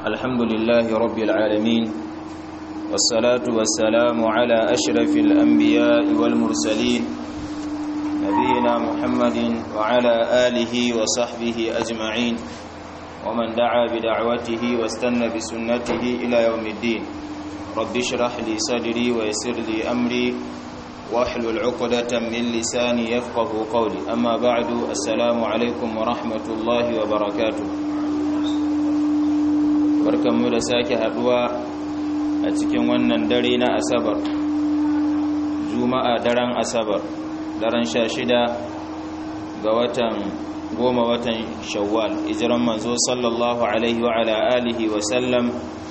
الحمد لله رب العالمين والصلاة والسلام على أشرف الأنبياء والمرسلين نبينا محمد وعلى آله وصحبه أجمعين ومن دعا بدعوته واستنى بسنته إلى يوم الدين رب اشرح لي صدري ويسر لي أمري واحلل عقدة من لساني يفقه قولي أما بعد السلام عليكم ورحمة الله وبركاته barkanmu da sake haduwa a cikin wannan dare na asabar juma'a daren asabar daren sha shida ga watan goma watan shawwal ijiran manzo sallallahu alaihi wa ala alihi wa sallam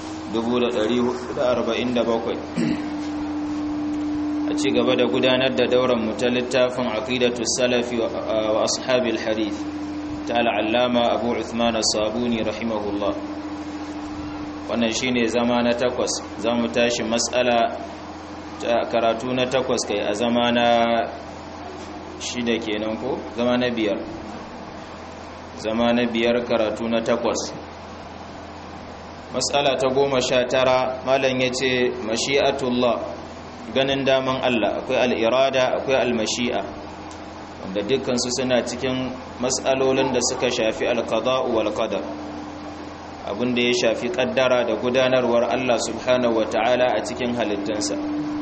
1447 a ci gaba da gudanar da dauran mu ta littafin aqidatu salafi wa ashabil hadith ta al'allama abu uthman as-sabuni rahimahullah wannan shine zama na takwas za mu tashi matsala karatu na takwas kai a zama na shida kenan ko zama na biyar zama na biyar karatu na takwas matsala ta goma sha tara malam ya ce mashi'atullah ganin daman Allah akwai al'irada akwai al-mashi'a wanda dukkansu suna cikin matsalolin da suka shafi al-qada'u wal-qadar abinda ya shafi kaddara da gudanarwar Allah subhanahu wata'ala a cikin halittunsa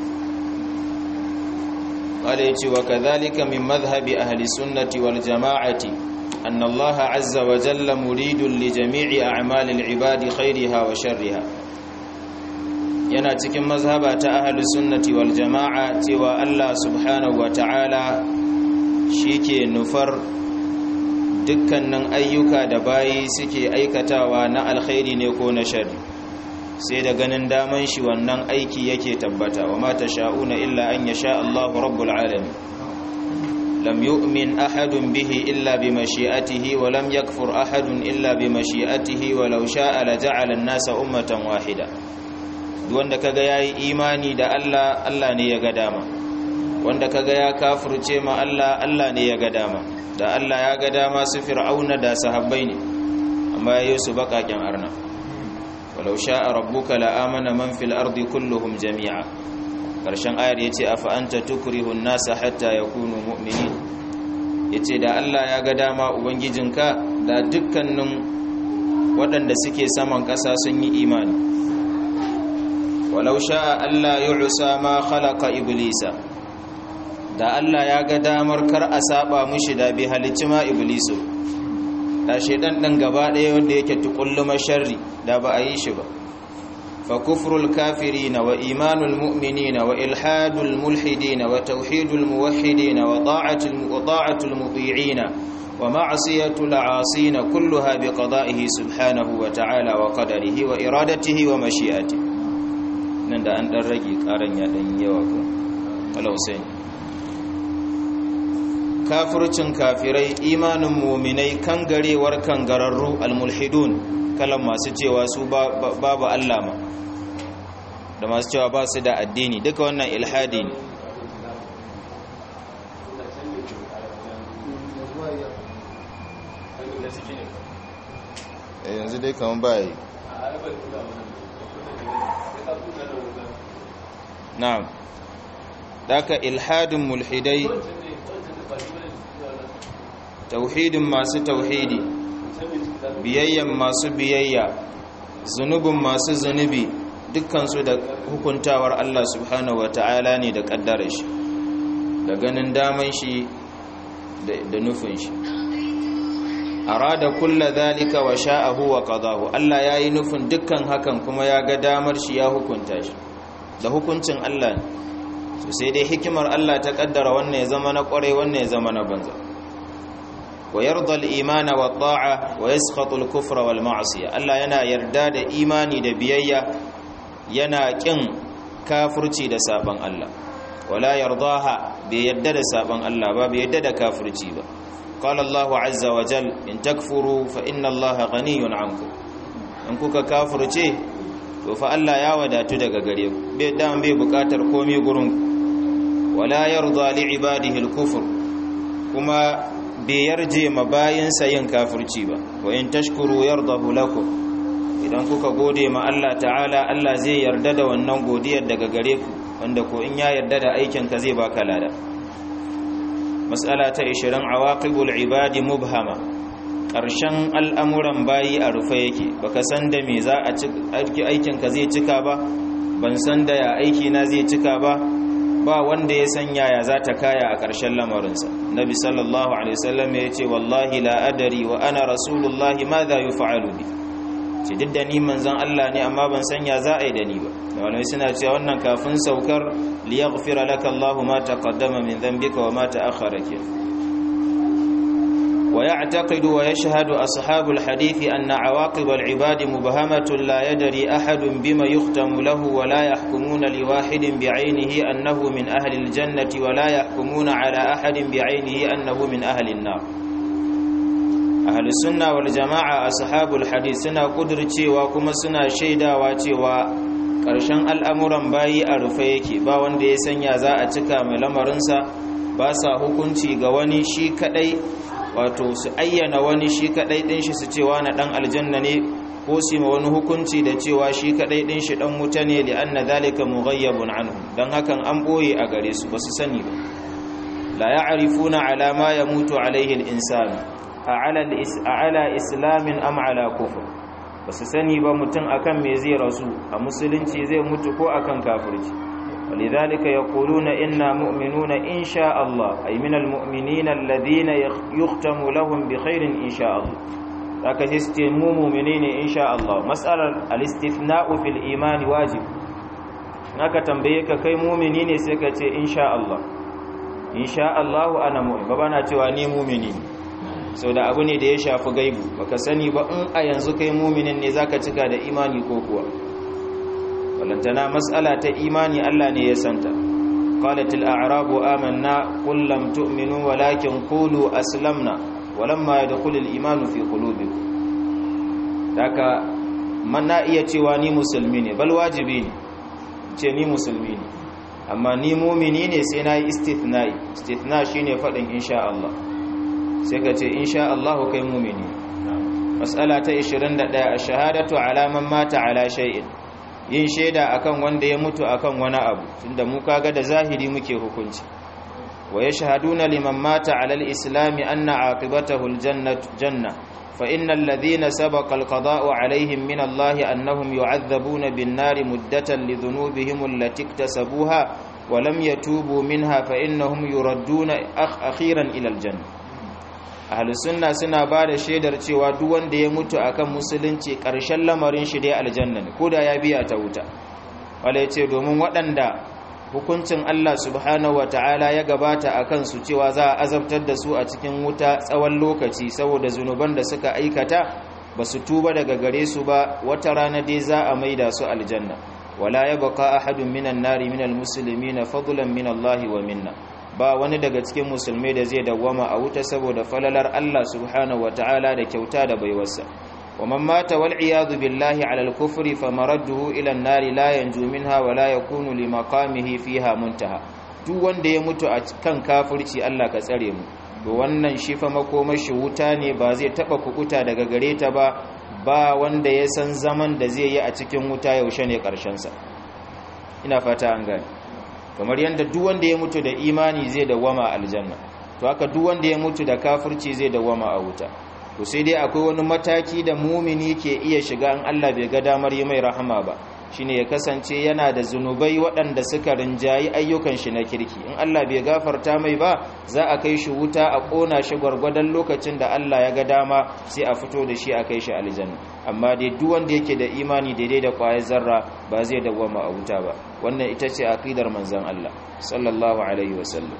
qala yace wa kadhalika min madhhabi ahli sunnati wal jama'ati anna Allah azza wa jalla muridun li jami'i a'malil ibadi khairiha wa sharriha yana cikin mazhaba ta ahli sunnati wal jama'a cewa Allah subhanahu wata'ala shike nufar dukkanin ayyuka da bayi suke aikatawa na alkhairi ne ko na shari sai da ganin daman shi wannan aiki yake tabbata wa mata sha'una illa an yasha Allahu rabbul alamin lam yu'min ahadun bihi illa bi mashi'atihi wa lam yakfur ahadun illa bi mashi'atihi wa law sha'a la ja'ala an-nasa ummatan wahida duk wanda kaga yayi imani da Allah Allah ne ya ga dama wanda kaga ya kafirce ma Allah Allah ne ya ga dama da Allah ya ga dama su fir'auna da sahabbai ne amma yayi su bakaken arna walau sha'a rabbuka la amana man fil ardi kulluhum jami'a karshen ayar yace afa anta tukrihu an-nasa hatta yakunu mu'minin yace da Allah ya ga dama ubangijinka da dukkanin waɗanda suke saman ƙasa sun yi imani walau sha'a Allah yu'sa ma khalaqa iblisa da Allah ya ga damar kar a saba mushi da bi halicci ma iblisu da shedan din gaba ɗaya wanda yake tukulluma sharri da ba a yi shi ba fa kufrul kafirina wa imanul mu'minina wa ilhadul mulhidina wa tauhidul muwahhidina wa ta'atul muta'atul muti'ina wa ma'siyatul 'asina kulluha bi qada'ihi subhanahu wa ta'ala wa qadarihi wa iradatihi wa mashi'atihi nan da an dan rage karan ya dan yawa ko Allah Hussein kafircin kafirai imanin muminai kangarewar kangararru almulhidun kalan masu cewa su babu Allah ma da masu cewa ba su da addini duka wannan ilhadi ne yanzu dai kamar bayi na'am daga ilhadin mulhidai tauhidin masu tauhidi biyayyan masu biyayya zunubin masu zunubi dukkansu da hukuntawar Allah subhanahu wa ta'ala ne da kaddara shi da ganin daman shi da nufin shi arada kulla zalika wa sha'ahu wa qadahu Allah yayi nufin dukkan hakan kuma ya ga damar shi ya hukunta shi da hukuncin Allah ne to sai dai hikimar Allah ta kaddara wannan ya zama na kwarai wannan ya zama na banza ويرضى الإيمان والطاعة ويسخط الكفر والمعصية الله ينا يردا da imani da biyayya yana kin kafirci da saban Allah wala yardaha bai yadda da saban Allah ba bai yadda da kafirci ba qala Allah azza wa jal in takfuru fa inna Allah ghaniyun ankum in kuka kafirce to fa Allah ya wadatu daga gare ku bai dan bai bukatar komai gurin wala yarda li ibadihi al-kufr kuma bai yarje ma bayansa yin kafirci ba wa in tashkuru yardahu lakum idan kuka gode ma Allah ta'ala Allah zai yarda da wannan godiyar daga gare ku wanda ko in ya yarda da aikin ka zai baka lada mas'ala ta 20 awaqibul ibadi mubhama ƙarshen al'amuran bayi a rufe yake baka san da me za a aikin ka zai cika ba ban san da ya aiki na zai cika ba ba wanda ya san yaya za ta kaya a ƙarshen lamarinsa nabi sallallahu alaihi wasallam ya ce wallahi la adari wa ana rasulullahi ma za yufa'alu bi ce duk da ni manzon Allah ne amma ban san ya za a yi da ni ba malamai suna cewa wannan kafin saukar li yaghfira laka Allahu ma taqaddama min dhanbika wa ma ta'akhkhara ke ويعتقد ويشهد أصحاب الحديث أن عواقب العباد مبهمة لا يدري أحد بما يختم له ولا يحكمون لواحد بعينه أنه من أهل الجنة ولا يحكمون على أحد بعينه أنه من أهل النار أهل السنة والجماعة أصحاب الحديث سنة قدرتي وكما سنة شيدا واتي ƙarshen al'amuran bayi a rufe yake ba wanda ya sanya za a cika mai lamarinsa ba sa hukunci ga wani shi kaɗai wato su ayyana wani shi kadai din shi su cewa na dan aljanna ne ko su ma wani hukunci da cewa shi kadai din shi dan wuta ne li anna zalika mughayyabun anhu dan hakan an boye a gare su basu sani ba la ya'rifuna ala ma yamutu alaihi al-insan a'ala a'ala islamin am ala kufr basu sani ba mutum akan me zai rasu a musulunci zai mutu ko akan kafirci ولذلك يقولون إنا مؤمنون إن شاء الله أي من المؤمنين الذين يختم لهم بخير إن شاء الله ذاك تستمو مؤمنين إن شاء الله مسألة الاستثناء في الإيمان واجب naka tambaye ka kai mumini ne sai ka ce insha Allah insha Allah ana mu'min ba bana cewa ni mumini sau da abu ne da ya shafi gaibu baka sani ba in a yanzu kai muminin ne zaka cika da imani ko kuwa walantana mas'ala ta imani Allah ne ya santa qalat al-a'rabu amanna qul lam tu'minu walakin qulu aslamna walamma yadkhulu al-iman fi qulubikum daka man na iya cewa ni musulmi ne bal wajibi ne ce ni musulmi ne amma ni mumini ne sai na yi istithna'i istithna shine fadin insha Allah sai ka ce insha Allah kai mumini mas'ala ta 21 ash-shahadatu ala man mata ala shay'in yin shaida akan wanda ya mutu akan wani abu tunda mu kaga da zahiri muke hukunci wa yashhaduna liman mata ala al-islam anna aqibatahu al-jannatu janna fa innal ladhina sabaqa al-qada'u alaihim min Allah annahum yu'adhabuna bin-nar muddatan li dhunubihim allati iktasabuha wa lam yatubu minha fa innahum yuradduna akhiran ila al-janna ahlus sunna suna ba da shaidar cewa duk wanda ya mutu akan musulunci ƙarshen lamarin shi dai aljanna ne koda ya biya ta wuta wala yace domin waɗanda hukuncin Allah subhanahu wataala ya gabata akan su cewa za a azabtar da su a cikin wuta tsawon lokaci saboda zunuban da suka aikata ba su tuba daga gare su ba wata rana dai za a maida su aljanna wala yabqa ahadun minan nari minal muslimina fadlan min Allah wa minna ba wani daga cikin musulmai da zai dawwama a wuta saboda falalar Allah subhanahu wataala da kyauta da baiwarsa wa man mata wal iyadu billahi ala al-kufri famaradduhu ila an-nari la yanju minha wa la yakunu li maqamihi fiha muntaha duk wanda ya mutu a kan kafirci Allah ka tsare mu to wannan shi fa makomashi wuta ne ba zai taba kukuta daga gare ta ba ba wanda ya san zaman da zai yi a cikin wuta yaushe ne karshen sa ina fata an gane kamar yadda duk wanda ya mutu da imani zai dawama aljanna to haka duk wanda ya mutu da kafirci zai dawama a wuta to sai dai akwai wani mataki da mumini ke iya shiga in Allah bai ga damar yi mai rahama ba shine ya kasance yana da zunubai waɗanda suka rinjayi ayyukan shi na kirki in Allah bai gafarta mai ba za a kai shi wuta a ƙona shi gwargwadon lokacin da Allah ya ga dama sai a fito da shi a kai shi aljanna amma dai duk wanda yake da imani daidai da ƙwayar zarra ba zai dawwama a wuta ba wannan ita ce aqidar manzon Allah sallallahu alaihi wasallam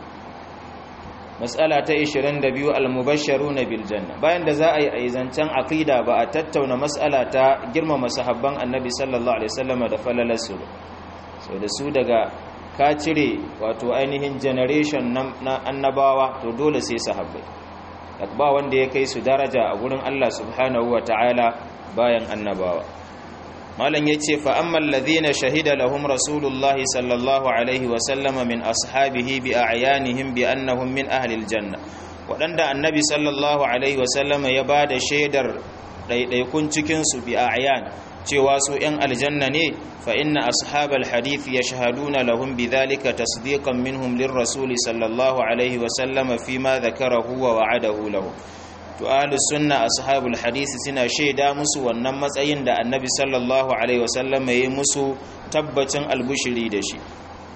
mas'ala ta 22 al-mubashsharuna bil janna bayan da za a yi aizancan aqida ba a tattauna mas'ala ta girmama sahabban annabi sallallahu alaihi wasallam da falalarsu so da su daga ka cire wato ainihin generation na annabawa to dole sai sahabbai ba wanda ya kai su daraja a gurin Allah subhanahu ta'ala bayan annabawa malam yace fa ammal ladhina shahida lahum rasulullahi sallallahu alaihi wa sallama min ashabihi bi a'yanihim bi annahum min ahli aljanna wadanda annabi sallallahu alaihi wa sallama ya bada shaidar daidaikun cikin su bi a'yan cewa su ‘yan aljanna ne fa inna ashabal hadith ya shahaduna lahum bidhalika tasdiqan minhum lirrasuli sallallahu alaihi wasallama fi ma zakarahu wa wa'adahu lahu to ahlus sunna ashabul hadith suna shaida musu wannan matsayin da annabi sallallahu alaihi wasallama ya yi musu tabbacin albushiri da shi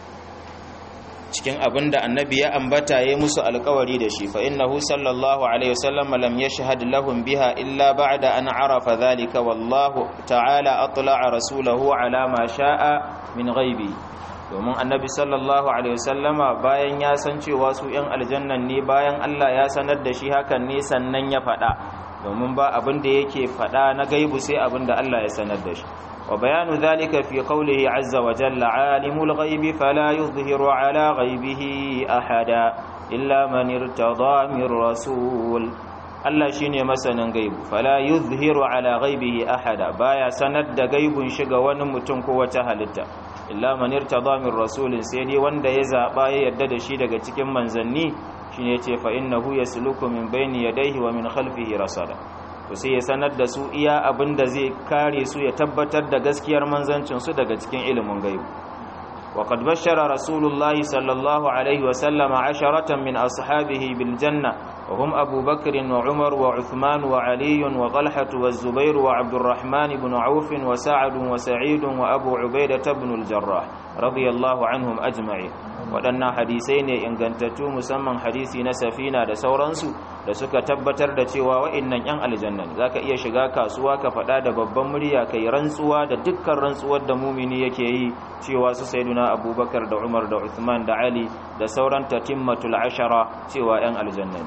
cikin abin da annabi ya ambata ya musu alkawari da shi fa innahu sallallahu alaihi wasallam lam yashhad lahum biha illa ba'da an arafa dhalika wallahu ta'ala atla'a rasulahu ala ma sha'a min ghaibi domin annabi sallallahu alaihi wasallama bayan ya san cewa su yan aljannan ne bayan Allah ya sanar da shi hakan ne sannan ya faɗa domin ba abin da yake faɗa na gaibu sai abin da Allah ya sanar da shi وبيان ذلك في قوله عز وجل عالم الغيب فلا يظهر على غيبه أحدا إلا من ارتضى من رسول Allah shine masanin gaibu fala yuzhiru ala ghaibihi ahada baya sanar da gaibun shiga wani mutum ko wata halitta illa man irtada min rasulin sai dai wanda ya zaba ya yarda da shi daga cikin manzanni shine yace fa innahu yasluku min bayni yadayhi wa min khalfihi rasada to sai ya sanar da su iya abin da zai kare su ya tabbatar da gaskiyar manzancinsu daga cikin ilimin gaibu وقد بشر رسول الله صلى الله عليه وسلم عشرة من أصحابه بالجنة وهم أبو بكر وعمر وعثمان وعلي وطلحة والزبير وعبد الرحمن بن عوف وسعد وسعيد وأبو عبيدة بن الجراح رضي الله عنهم أجمعين waɗannan hadisai ne ingantattu musamman hadisi na safina da sauransu da suka tabbatar da cewa wa'innan 'yan aljanna za ka iya shiga kasuwa ka faɗa da babban murya ka yi rantsuwa da dukkan rantsuwar da mumini yake yi cewa su saiduna abubakar da umar da uthman da ali da sauran tatimmatul ashara cewa 'yan aljanna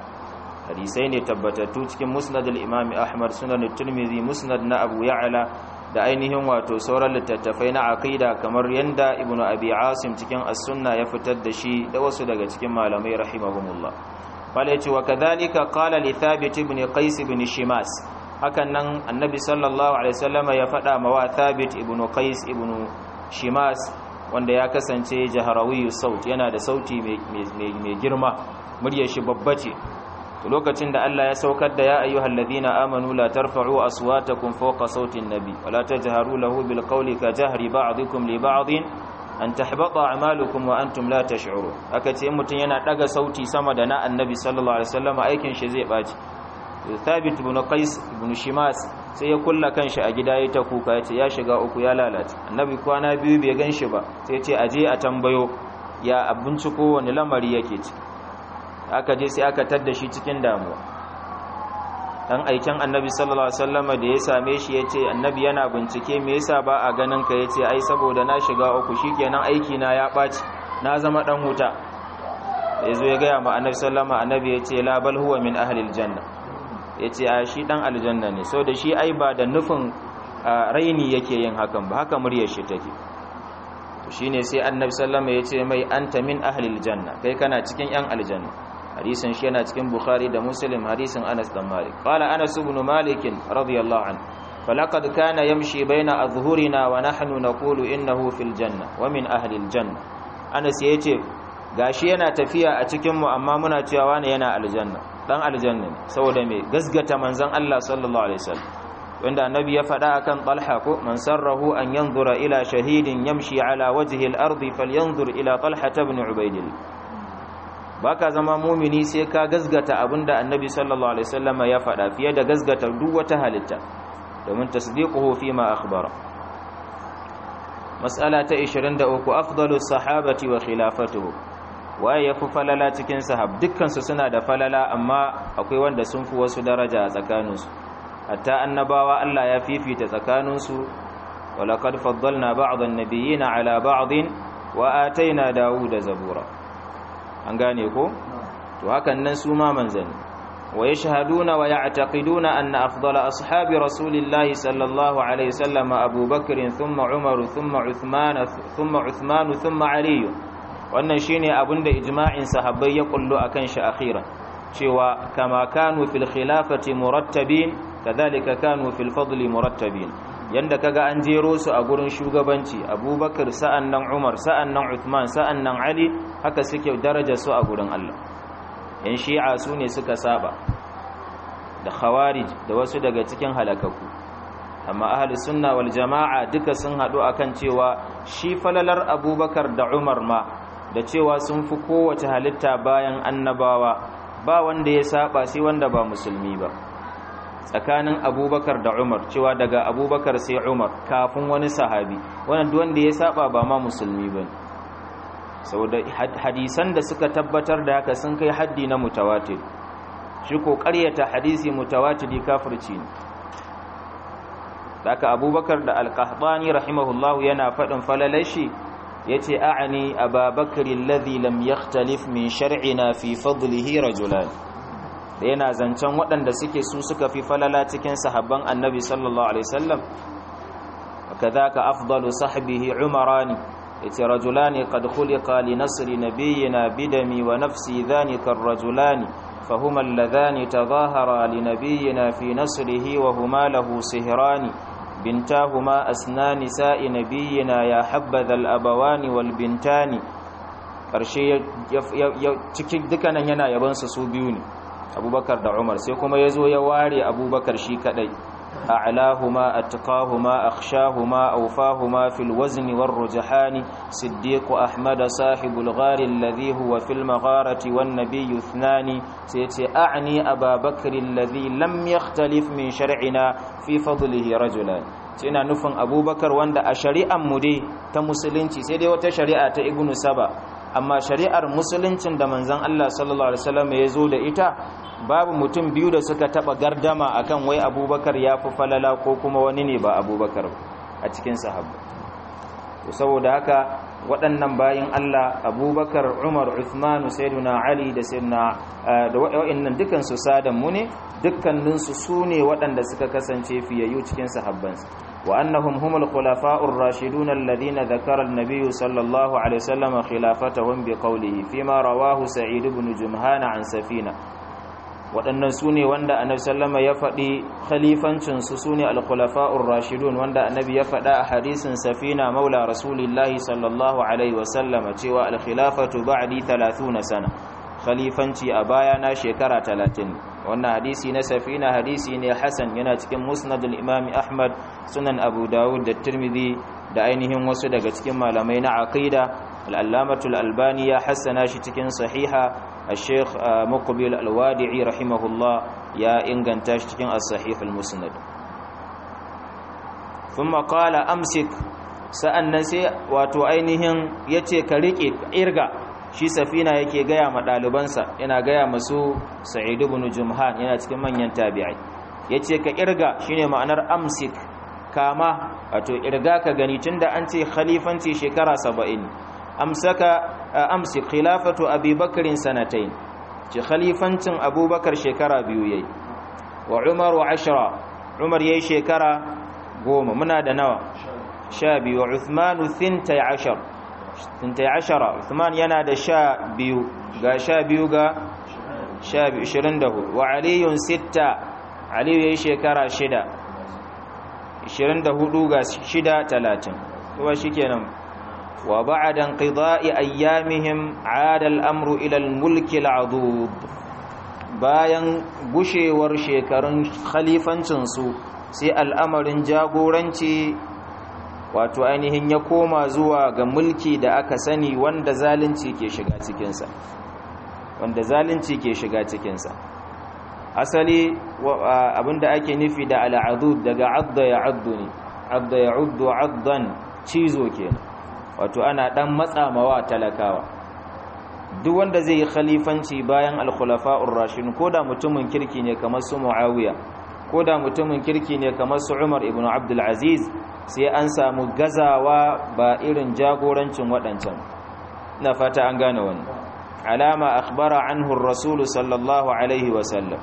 hadisai ne tabbatattu cikin musnad al-imami ahmad sunan tirmidhi musnad na abu ya'la da ainihin wato sauran littattafai na aqida kamar yanda ibnu abi asim cikin as-sunna ya fitar da shi da wasu daga cikin malamai rahimahumullah qala yace wa kadhalika qala li thabit ibn qais ibn shimas hakan nan annabi sallallahu alaihi wasallama ya faɗa ma wa thabit ibn qais ibn shimas wanda ya kasance jaharawiyu saut yana da sauti mai girma muryar shi babba ce to lokacin da Allah ya saukar da ya ayyuhal ladina amanu la tarfa'u aswatakum fawqa sautin nabi wa la tajharu lahu bil qawli ka jahri ba'dikum li ba'din an tahbata a'malukum wa antum la tash'urun aka ce mutun yana daga sauti sama da na annabi sallallahu alaihi wasallam aikin shi zai baci thabit ibn qais ibn shimas sai ya kulla kanshi a gida yayin ta kuka yace ya shiga uku ya lalace annabi kwana biyu bai ganshi ba sai ya ce aje a tambayo ya abinci ko wani lamari yake ci aka je sai aka tadda shi cikin damuwa dan aikin annabi sallallahu alaihi wasallama da ya same shi yace annabi yana bincike me yasa ba a ganin ka yace ai saboda na shiga uku shikenan aiki na ya baci na zama dan wuta yazo ya ga ma annabi sallama annabi yace la bal huwa min ahli aljanna yace a shi dan aljanna ne so da shi ai ba da nufin raini yake yin hakan ba haka muryar shi take to shine sai annabi sallama yace mai anta min ahli aljanna kai kana cikin yan aljanna hadisin shi yana cikin bukhari da muslim hadisin anas dan malik qala anas ibn malik radiyallahu anhu falaqad kana yamshi baina adhhurina wa nahnu naqulu innahu fil janna wa min ahli al janna anas yace gashi yana tafiya a cikin mu amma muna cewa wani yana aljanna dan aljanna saboda me gasgata manzon Allah sallallahu alaihi wasallam wanda annabi ya faɗa akan talha ko man sarrahu an yanzura ila shahidin yamshi ala wajhi al-ardi falyanzur ila talha ibn ubaydillah baka zama mumini sai ka gazgata abinda annabi sallallahu alaihi wasallama ya faɗa fiye da gazgata duk wata halitta domin tasdiquhu fi ma akhbara mas'ala ta 23 afdalus sahabati wa khilafatuhu waye yafi falala cikin sahab dukkan su suna da falala amma akwai wanda sun fi wasu daraja a tsakaninsu hatta annabawa Allah ya fifita tsakaninsu ولقد فضلنا بعض النبيين على بعض وآتينا داود زبورا an gane ko to hakan nan su ma manzanni wa yashhaduna wa ya'taqiduna anna afdala ashabi rasulillahi sallallahu alaihi wasallam Abu Bakr thumma Umar thumma Uthman thumma Uthman thumma Ali wannan shine abinda ijma'in sahabbai ya kullu akan shi akhiran cewa kama kanu fil khilafati murattabin kadhalika kanu fil fadli murattabin yanda kaga an jero su a gurin shugabanci abubakar sa'an nan umar sa'an nan uthman sa'an nan ali haka suke daraja su a gurin allah yan shi'a su ne suka saba da khawarij da wasu daga cikin halakaku amma ahli sunna wal jama'a duka sun haɗu akan cewa shi falalar abubakar da umar ma da cewa sun fi kowace halitta bayan annabawa ba wanda ya saba sai wanda ba musulmi ba tsakanin abubakar da umar cewa daga abubakar sai umar kafin wani sahabi wannan duk wanda ya saba ba ma musulmi ba saboda hadisan da suka tabbatar da haka sun kai haddi na mutawatir shi ko ƙaryata hadisi mutawatiri kafirci ne haka abubakar da alƙahbani rahimahullahu yana faɗin falalashi ya ce a'ani ababakar alladhi lam yakhtalif min shar'ina fi fadlihi rajulan da yana zancen waɗanda suke su suka fi falala cikin sahabban annabi sallallahu alaihi wasallam kadhaka afdalu sahbihi umarani yace rajulani qad khuliqa li nasri nabiyyina bidami wa nafsi dhanika ar-rajulani فهما اللذان تظاهرا لنبينا في نصره وهما له سهران بنتاهما أسنى نساء نبينا يا حبذا الأبوان والبنتان ƙarshe cikin dukkanin yana yabansa su biyu ne abubakar da umar sai kuma ya zo ya ware abubakar shi kadai a'lahuma atqahuma akhshahuma awfahuma fil wazni war rujhani siddiq ahmad sahibul ghar alladhi huwa fil magharati wan nabiy ithnani sai yace a'ni ababakr alladhi lam yakhtalif min shar'ina fi fadlihi rajulan ina nufin abubakar wanda a shari'ar mu dai ta musulunci sai dai wata shari'a ta ibnu saba amma shari'ar musuluncin da manzon Allah sallallahu alaihi wasallam ya zo da ita babu mutum biyu da suka taba gardama akan wai abubakar ya fi falala ko kuma wani ne ba abubakar a cikin sahabba to saboda haka waɗannan bayin Allah abubakar umar uthman sayyiduna ali da sayyiduna da wa'annan dukan su sadan mu ne dukkanin su sune waɗanda suka kasance fiyayyu cikin sahabbansa wa annahum humul khulafa'ur rashidun alladhina dhakara an-nabiy sallallahu alaihi wasallam khilafatahum biqawlihi fima rawahu sa'id ibn jumhan an safina waɗannan su ne wanda annabi sallama ya faɗi khalifancinsu su ne alkhulafa'ur rashidun wanda annabi ya faɗa a hadisin safina maula rasulillahi sallallahu alaihi wasallama cewa alkhilafatu ba'di 30 sana khalifanci a baya na shekara 30 wannan hadisi na safina hadisi ne hasan yana cikin musnadul imam ahmad sunan abu dawud da tirmidhi da ainihin wasu daga cikin malamai na aqida al-allamatul albani ya hassana shi cikin sahiha الشيخ مقبل الوادعي رحمه الله يا إنغان تاشتكين الصحيح المسند ثم قال أمسك sa'annan sai wato ainihin yace ka rike irga shi safina yake gaya ma ɗalibansa yana gaya masu sa'id ibn jumhan yana cikin manyan tabi'ai yace ka irga shine ma'anar amsik kama wato irga ka gani tunda an ce khalifanci shekara 70 amsaka amsi khilafatu abubakarin sanatain ce khalifancin abubakar shekara biyu yayi wa umar wa ashra umar yayi shekara goma muna da nawa sha biyu wa uthmanu thintai ashar thintai ashara uthman yana da sha biyu ga sha biyu ga sha biyu ishirin da hudu wa aliyun sitta aliyu yayi shekara shida ishirin da hudu ga shida talatin kuma shikenan وبعد انقضاء أيامهم عاد الأمر إلى الملك العضوض bayan gushewar shekarun khalifancinsu sai al'amarin jagoranci wato ainihin ya koma zuwa ga mulki da aka sani wanda zalunci ke shiga cikinsa wanda zalunci ke shiga cikinsa asali abinda ake nufi da al'adud daga adda ya addu ne adda ya uddu addan cizo kenan wato ana dan matsamawa talakawa duk wanda zai yi khalifanci bayan al-khulafa'ur rashidun koda mutumin kirki ne kamar su muawiya koda mutumin kirki ne kamar su umar ibn abdul aziz sai an samu gazawa ba irin jagorancin waɗancan ina fata an gane wannan alama akhbara anhu ar-rasul sallallahu alaihi wa sallam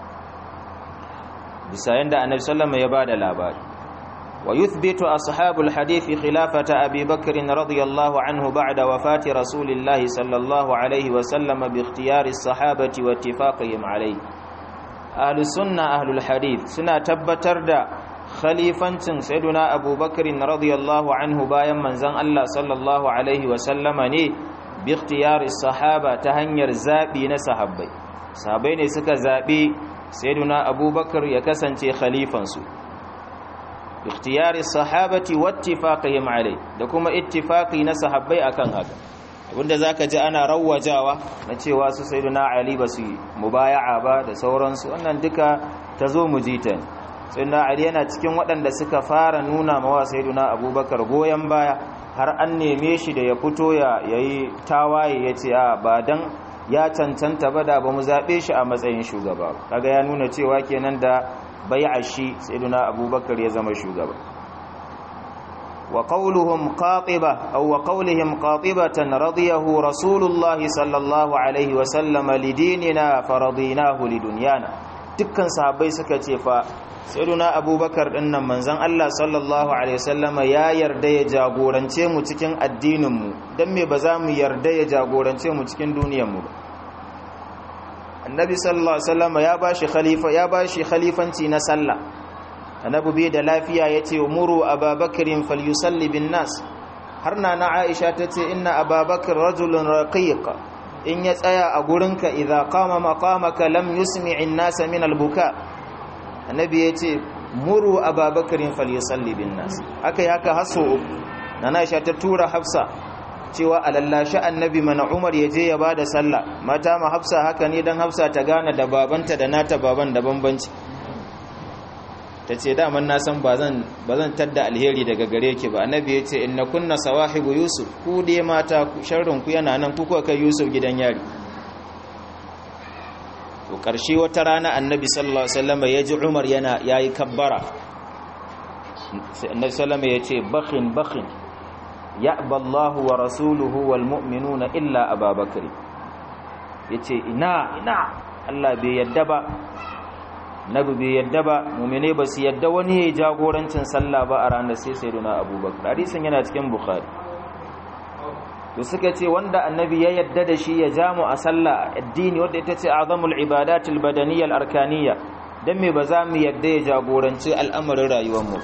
bisa yanda annabi sallallahu ya bada labari ويثبت أصحاب الحديث خلافة أبي بكر رضي الله عنه بعد وفاة رسول الله صلى الله عليه وسلم باختيار الصحابة واتفاقهم عليه أهل السنة أهل الحديث سنة تبتر دا خليفة سيدنا أبو بكر رضي الله عنه بايا من زن الله صلى الله عليه وسلم ني باختيار الصحابة تهنير زابي نسحبي صحابين سكا زابي سيدنا أبو بكر يكسن خليفة سو ikhtiyari sahabati wattifaqihim alai da kuma ittifaqi na sahabbai akan haka wanda zaka ji ana rawwajawa na cewa su sayyiduna ali ba su mubaya'a ba da sauransu wannan duka tazo mu jita sayyiduna ali yana cikin waɗanda suka fara nuna mawa sayyiduna abubakar goyen baya har an neme shi da ya fito ya yayi tawaye yace a ba dan ya cancanta ba da ba mu zabe shi a matsayin shugaba kaga ya nuna cewa kenan da bai'a shi sayyiduna abubakar ya zama shugaba wa qawluhum qatiba aw wa qawlihim qatibatan radiyahu rasulullah sallallahu alaihi wa sallam lidinina faradinahu lidunyana dukkan sahabbai suka ce fa sayyiduna abubakar din nan manzon Allah sallallahu alaihi wasallama ya yarda ya jagorance mu cikin addinin mu dan me ba za mu yarda ya jagorance mu cikin duniyar mu ba annabi sallallahu alaihi wasallam ya bashi khalifa ya bashi khalifanci na sallah annabi bai da lafiya yace umuru ababakarin falyusalli bin nas har na na aisha tace inna ababakar rajulun raqiq in ya tsaya a gurinka idza qama maqamaka lam yusmi'in nas min albuka annabi yace muru ababakarin falyusalli bin nas akai haka haso na aisha ta tura hafsa cewa a lallashi annabi mana umar ya je ya ba da sallah mata ma hafsa haka ne don hafsa ta gane da babanta da nata baban da bambanci ta ce daman na san ba zan tadda alheri daga gare ki ba annabi ya ce inna kunna sawahibu yusuf ku dai mata sharrin ku yana nan ku kuka kai yusuf gidan yari to karshe wata rana annabi sallallahu alaihi wasallam ya ji umar yana yayi kabbara annabi sallallahu alaihi wasallam ya ce bakhin bakhin ya'ba Allahu wa rasuluhu wal mu'minuna illa Abu Bakr yace ina ina Allah bai yadda ba nabi bai yadda ba mu'mine ba su yadda wani ya jagorancin sallah ba a ranar sai sayyiduna Abu Bakr hadisin yana cikin Bukhari to suka ce wanda annabi ya yadda da shi ya jamu a sallah addini wanda ita ce azamul ibadatul badaniyya al arkaniyya dan me ba za mu yadda ya jagoranci al'amarin rayuwar mu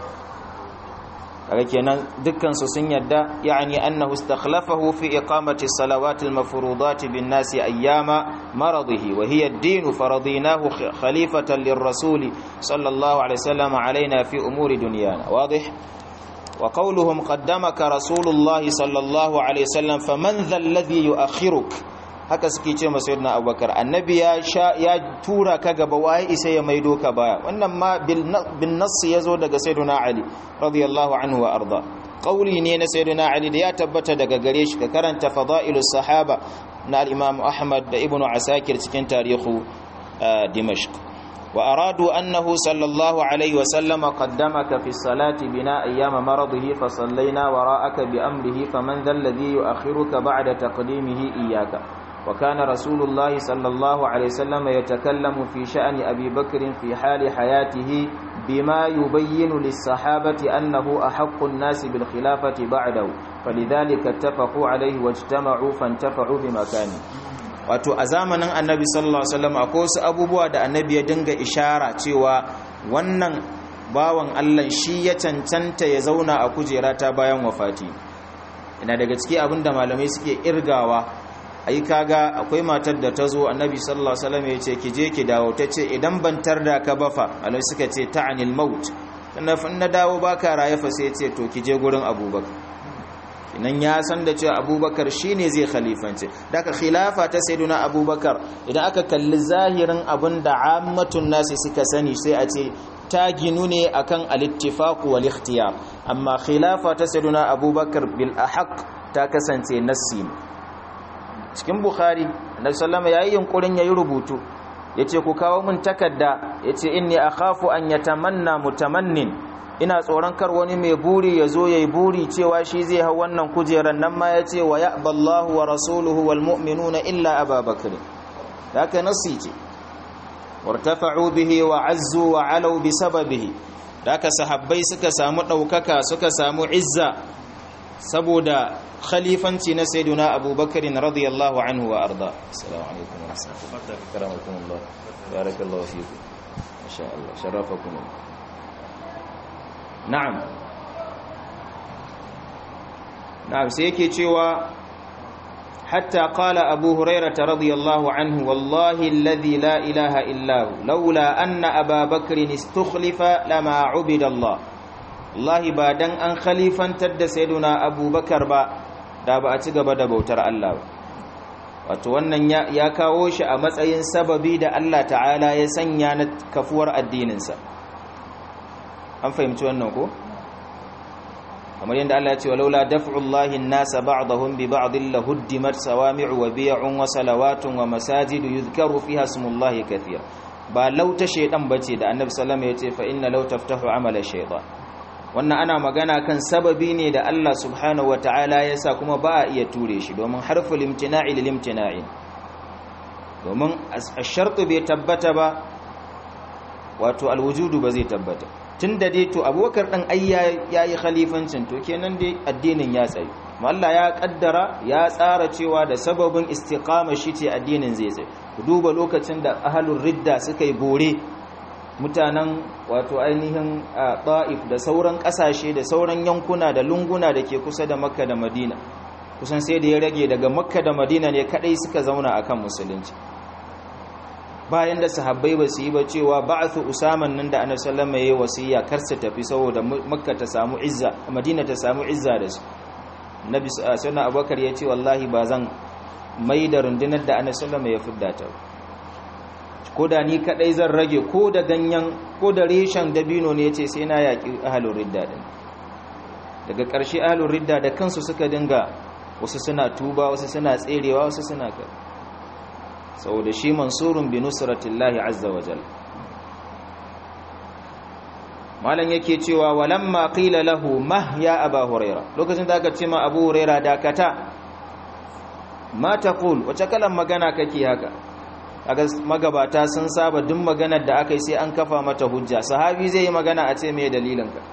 kaga kenan dukkan su sun yadda yani annahu istakhlafahu fi iqamati salawati al-mafruḍat bin nas ayyama maradihi wa hiya ad-din faradinahu khalifatan lir-rasul sallallahu alayhi wasallam alaina fi umuri dunyana wadih wa qawluhum qaddamaka rasulullah sallallahu alayhi wasallam faman dha alladhi yu'akhiruka haka suke ce masa yadda abubakar annabi ya ya tura ka gaba waye isa ya maido ka baya wannan ma bin nass ya zo daga sayyiduna ali radiyallahu anhu wa arda qauli ne na sayyiduna ali da ya tabbata daga gare shi ka karanta fadailus sahaba na al-imam ahmad da ibnu asakir cikin tarihu dimashq wa aradu annahu sallallahu alaihi wa sallama qaddamaka fi salati bina ayyama maradihi fa sallaina wara'aka bi amrihi faman dhal ladhi yu'akhiruka ba'da taqdimihi iyyaka وكان رسول الله صلى الله عليه وسلم يتكلم في شأن أبي بكر في حال حياته بما يبين للصحابة أنه أحق الناس بالخلافة بعده فلذلك اتفقوا عليه واجتمعوا فانتفعوا بمكانه wato a zamanin annabi sallallahu alaihi wasallam akwai wasu abubuwa da annabi ya dinga ishara cewa wannan bawan Allah shi ya cancanta ya zauna a kujera ta bayan wafati ina daga ciki abinda malamai suke irgawa ai kaga akwai matar da ta zo annabi sallallahu alaihi wasallam ya ce ki je ki dawo ta ce idan ban tarda ka ba fa alai suka ce ta'anil maut tunda fa na dawo baka raye fa sai ya ce to ki je gurin abubakar inan ya san da cewa abubakar shine zai khalifance daga khilafa ta sayyiduna abubakar idan aka kalli zahirin abin da ammatun nasi suka sani sai a ce ta ginu ne akan al-ittifaq wal ikhtiyar amma khilafa ta sayyiduna abubakar bil ahaq ta kasance nassi cikin bukhari annabi sallama yayi yunkurin yayi rubutu yace ku kawo min takarda yace inni akhafu an yatamanna mutamannin ina tsoron kar wani mai buri yazo yayi buri cewa shi zai hau wannan kujeran nan ma yace wa ya'ballahu wa rasuluhu wal mu'minuna illa ababakr haka nasi ce wartafa'u bihi wa azzu wa alau bi sababihi haka sahabbai suka samu daukaka suka samu izza saboda khalifanci na sayyiduna abubakarin radiyallahu anhu wa arda assalamu alaikum wa rahmatullahi karamakum Allah barakallahu fikum masha Allah sharafakum na'am na'am sai yake cewa hatta qala abu hurairah radiyallahu anhu wallahi alladhi la ilaha illa hu laula anna aba bakr istukhlifa lama ubida Allah wallahi ba dan an khalifantar da sayyiduna abubakar ba da ba a ci gaba da bautar Allah ba wato wannan ya kawo shi a matsayin sababi da Allah ta'ala ya sanya na kafuwar addininsa an fahimci wannan ko kamar yadda Allah ya ce walaula daf'ullahi an-nasa ba'dahum bi ba'din lahuddimat sawami'u wa bi'un wa salawatun wa masajidu yuzkaru fiha ismullahi kathira ba lauta shaydan bace da annabi sallallahu alaihi wasallam ya ce fa inna law taftahu amala shaytan wannan ana magana kan sababi ne da Allah subhanahu wata'ala ya sa kuma ba a iya ture shi domin harful imtina'i lil imtina'i domin ash-shartu bai tabbata ba wato alwujudu ba zai tabbata tunda dai to abubakar dan ai yayi khalifancin to kenan dai addinin ya tsaye amma Allah ya kaddara ya tsara cewa da sababin istiqama shi ce addinin zai tsaye ku duba lokacin da ahlur ridda suka yi bore mutanen wato ainihin ta'if da sauran kasashe da sauran yankuna da lunguna da ke kusa da makka da madina kusan sai da ya rage daga makka da madina ne kadai suka zauna akan musulunci bayan da sahabbai ba su yi ba cewa ba'athu usaman nan da annabi sallallahu alaihi wasallam wasiya kar su tafi saboda makka ta samu izza madina ta samu izza da su nabi sallallahu abubakar ya ce wallahi ba zan mai da rundunar da annabi sallallahu alaihi wasallam ya fidda ta ko da ni kadai zan rage ko da ganyen ko da reshen dabino ne yace sai na yaki ahlul ridda din daga ƙarshe ahlul ridda da kansu suka dinga wasu suna tuba wasu suna tserewa wasu suna kai saboda shi mansurun bi nusratillahi azza wa jalla malan yake cewa walamma qila lahu mah ya aba huraira lokacin da aka ce ma abu huraira dakata ma taqul wace kalan magana kake haka kaga magabata sun saba duk maganar da aka yi sai an kafa mata hujja sahabi zai yi magana a ce me dalilin ka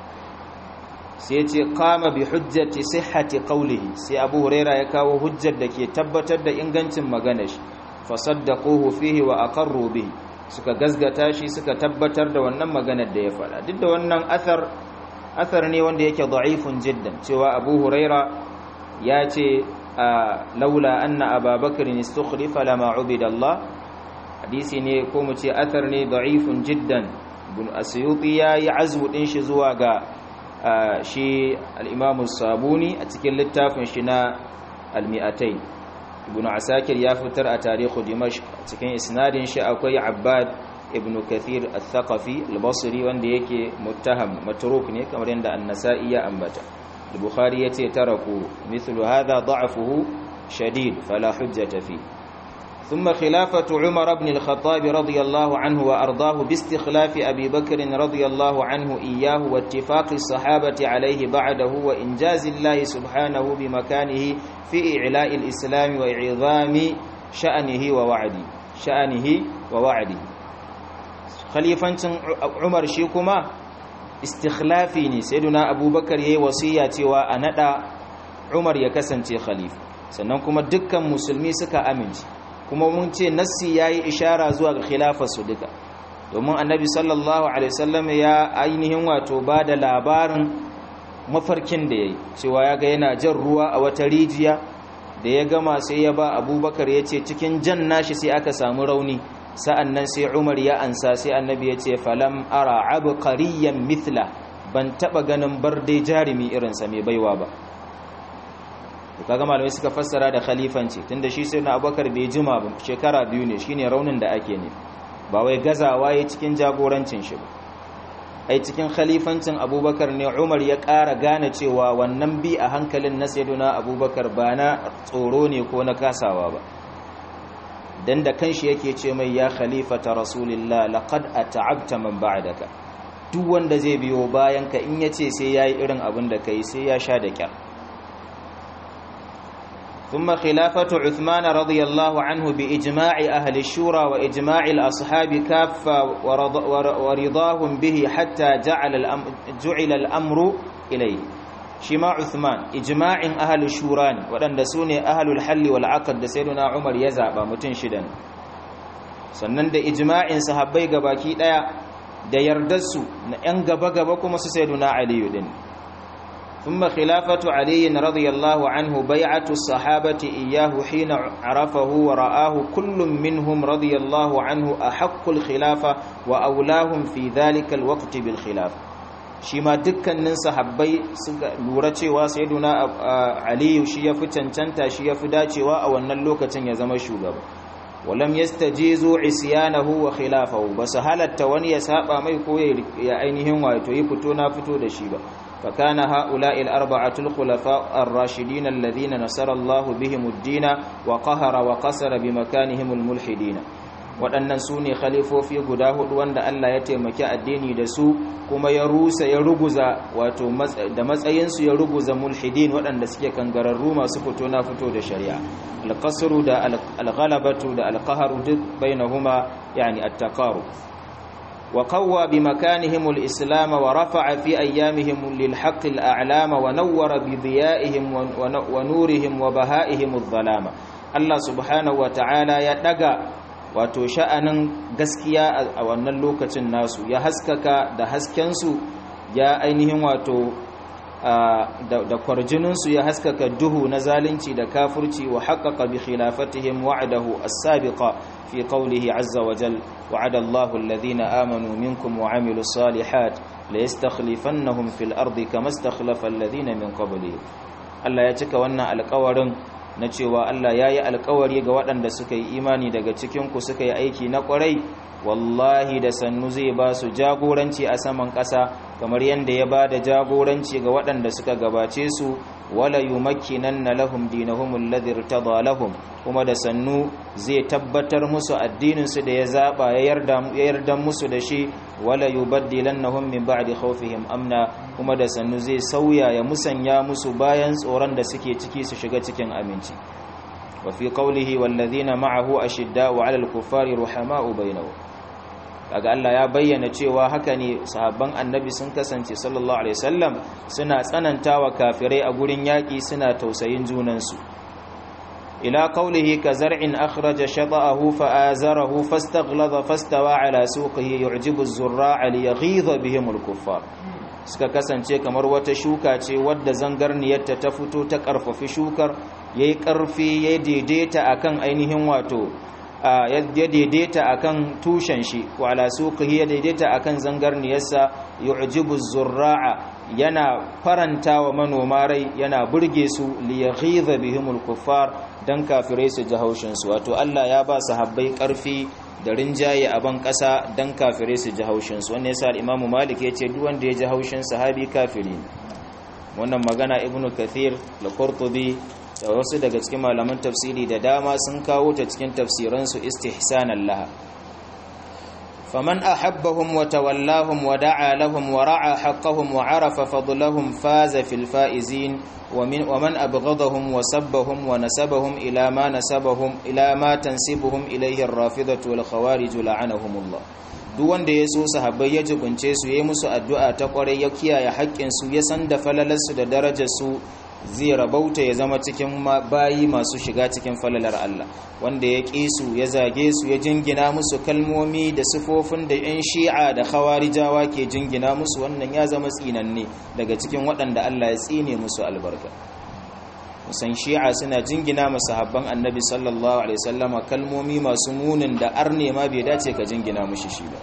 sai ce qama bi hujjati sihhati qawlihi sai abu huraira ya kawo hujjar da ke tabbatar da ingancin maganar shi fa saddaquhu fihi wa aqarru bihi suka gazgata shi suka tabbatar da wannan maganar da ya faɗa duk da wannan athar athar ne wanda yake da'ifun jiddan cewa abu huraira ya ce laula anna ababakar istukhlifa lama ubida Allah hadisi ne ko mu ce athar ne da'ifun jiddan ibn asyuti yayi azwu din shi zuwa ga shi al-imam sabuni a cikin littafin shi na al-mi'atayn ibn asakir ya fitar a tarihu dimashq cikin isnadin shi akwai abbad ibn kathir al-thaqafi al-basri wanda yake muttaham matruk ne kamar yadda an-nasa'i ya ambata al-bukhari yace taraku mithlu hadha da'fuhu shadid fala hujjata fi ثم خلافة عمر بن الخطاب رضي الله عنه وأرضاه باستخلاف أبي بكر رضي الله عنه إياه واتفاق الصحابة عليه بعده وإنجاز الله سبحانه بمكانه في إعلاء الإسلام وإعظام شأنه ووعده شأنه ووعده خليفة عمر شيكما استخلافي سيدنا أبو بكر يي وصية وأندى عمر يكسن خليفة sannan kuma dukkan musulmi suka amince kuma mun ce nassi yayi ishara zuwa ga khilafarsu duka domin annabi sallallahu alaihi wasallam ya ainihin wato ba da labarin mafarkin da yayi cewa ya ga yana jan ruwa a wata rijiya da ya gama sai ya ba abubakar ya ce cikin jan nashi sai aka samu rauni sa'an nan sai umar ya ansa sai annabi ya ce falam ara abqariyan mithla ban taba ganin barde jarumi irinsa mai baiwa ba kaga malamai suka fassara da khalifanci tunda shi sai na abubakar bai jima ba shekara biyu ne shine raunin da ake ne ba wai gazawa ya cikin jagorancin shi ba ai cikin khalifancin abubakar ne umar ya ƙara gane cewa wannan bi a hankalin na sayyiduna abubakar ba na tsoro ne ko na kasawa ba dan da kanshi yake ce mai ya khalifata rasulillah laqad ata'abta man ba'daka duk wanda zai biyo bayan ka in yace sai yayi irin abin da kai sai ya sha da kyar ثم خلافة عثمان رضي الله عنه بإجماع أهل الشورى وإجماع الأصحاب كافة ورضاهم به حتى جعل الأمر, جعل الأمر إليه شما عثمان إجماع أهل الشورى وأن سوني أهل الحل والعقد سيدنا عمر يزعب متنشدا sannan da ijma'in sahabbai gabaki daya da yardarsu na yan gaba-gaba kuma su sayyiduna aliyu din ثم خلافة علي رضي الله عنه بيعة الصحابة إياه حين عرفه ورآه كل منهم رضي الله عنه أحق الخلافة وأولاهم في ذلك الوقت بالخلافة shi ma dukkanin sahabbai suka lura cewa sayyiduna aliyu shi ya fi cancanta shi ya fi dacewa a wannan lokacin ya zama shugaba walam yastajizu isyanahu wa khilafahu basu halatta wani ya saba mai ko ya ainihin wato yi fito na fito da shi ba فكان هؤلاء الأربعة الخلفاء الراشدين الذين نصر الله بهم الدين وقهر وقصر بمكانهم الملحدين waɗannan su ne khalifofi guda hudu wanda Allah ya taimaki addini da su kuma ya rusa ya ruguza wato da matsayinsu ya ruguza mulhidin waɗanda suke kangararru masu fito na fito da shari'a alqasru da alghalabatu da alqahru duk bainahuma yani at-taqarub وقوى بمكانهم الإسلام ورفع في أيامهم للحق الأعلام ونور بضيائهم ونورهم وبهائهم الظلام الله سبحانه وتعالى يدقى wato sha'anin gaskiya a wannan lokacin nasu ya haskaka da haskensu ya ainihin wato da kwarjininsu ya haskaka duhu na zalunci da kafurci wa haƙaƙa bi khilafatihim wa'adahu as-sabiqa fi qawlihi azza wa jal wa'ada Allahu alladhina amanu minkum wa 'amilus salihat la yastakhlifannahum fil ardi kama istakhlafa alladhina min qablihim Allah ya cika wannan alƙawarin na cewa Allah ya yi alkawari ga waɗanda suka yi imani daga cikinku suka yi aiki na ƙwarai wallahi da sannu zai ba su jagoranci a saman ƙasa kamar yadda ya ba da jagoranci ga waɗanda suka gabace su wala yumakkinan na lahum dinahum alladhi irtada lahum kuma da sannu zai tabbatar musu addininsu da ya zaba ya yarda musu da shi wala yubaddilannahum min ba'di khawfihim amna kuma da sannu zai sauya ya musanya musu bayan tsoron da suke ciki su shiga cikin aminci wa fi qawlihi walladhina ma'ahu ashidda'u 'alal kuffari ruhama'u bainahum kaga Allah ya bayyana cewa haka ne sahabban annabi sun kasance sallallahu alaihi wasallam suna tsanantawa kafirai a gurin yaki suna tausayin junansu ila qawlihi ka zar'in akhraja shata'ahu fa'azarahu fastaghlada fastawa ala suqihi yu'jibu az-zurra'a liyaghidha bihim al-kuffar suka kasance kamar wata shuka ce wadda zangarniyarta ta fito ta karfafi shukar yayi karfi ya daidaita akan ainihin wato ya daidaita akan tushen shi wa ala suqihi ya daidaita akan zangarniyarsa yu'jibu az-zurra'a yana faranta wa manoma rai yana burge su liyaghidha bihimul kuffar dan kafirai su ji haushin su wato Allah ya ba sahabbai karfi da rinjaye a ban kasa dan kafirai su ji haushin su wannan yasa al-Imam Malik yace duk wanda ya ji haushin sahabi kafiri wannan magana Ibn Kathir da Qurtubi da wasu daga cikin malaman tafsiri da dama sun kawo ta cikin tafsiransu istihsanan laha فمن أحبهم وتولاهم ودعا لهم ورعى حقهم وعرف فضلهم فاز في الفائزين ومن ومن أبغضهم وسبهم ونسبهم إلى ما نسبهم إلى ما تنسبهم إليه الرافضة والخوارج لعنهم الله duk wanda ya so sahabbai ya jibince su yayi musu addu'a ta kwarai ya kiyaye haƙƙin su ya san da falalarsu da darajar su zai rabauta ya zama cikin bayi masu shiga cikin falalar Allah wanda ya ƙi su ya zage su ya jingina musu kalmomi da sifofin da 'yan shi'a da khawarijawa ke jingina musu wannan ya zama tsinanne daga cikin waɗanda Allah ya tsine musu albarka musan shi'a suna jingina masu habban annabi sallallahu alaihi sallama kalmomi masu munin da arne ma bai dace ka jingina mushi shi ba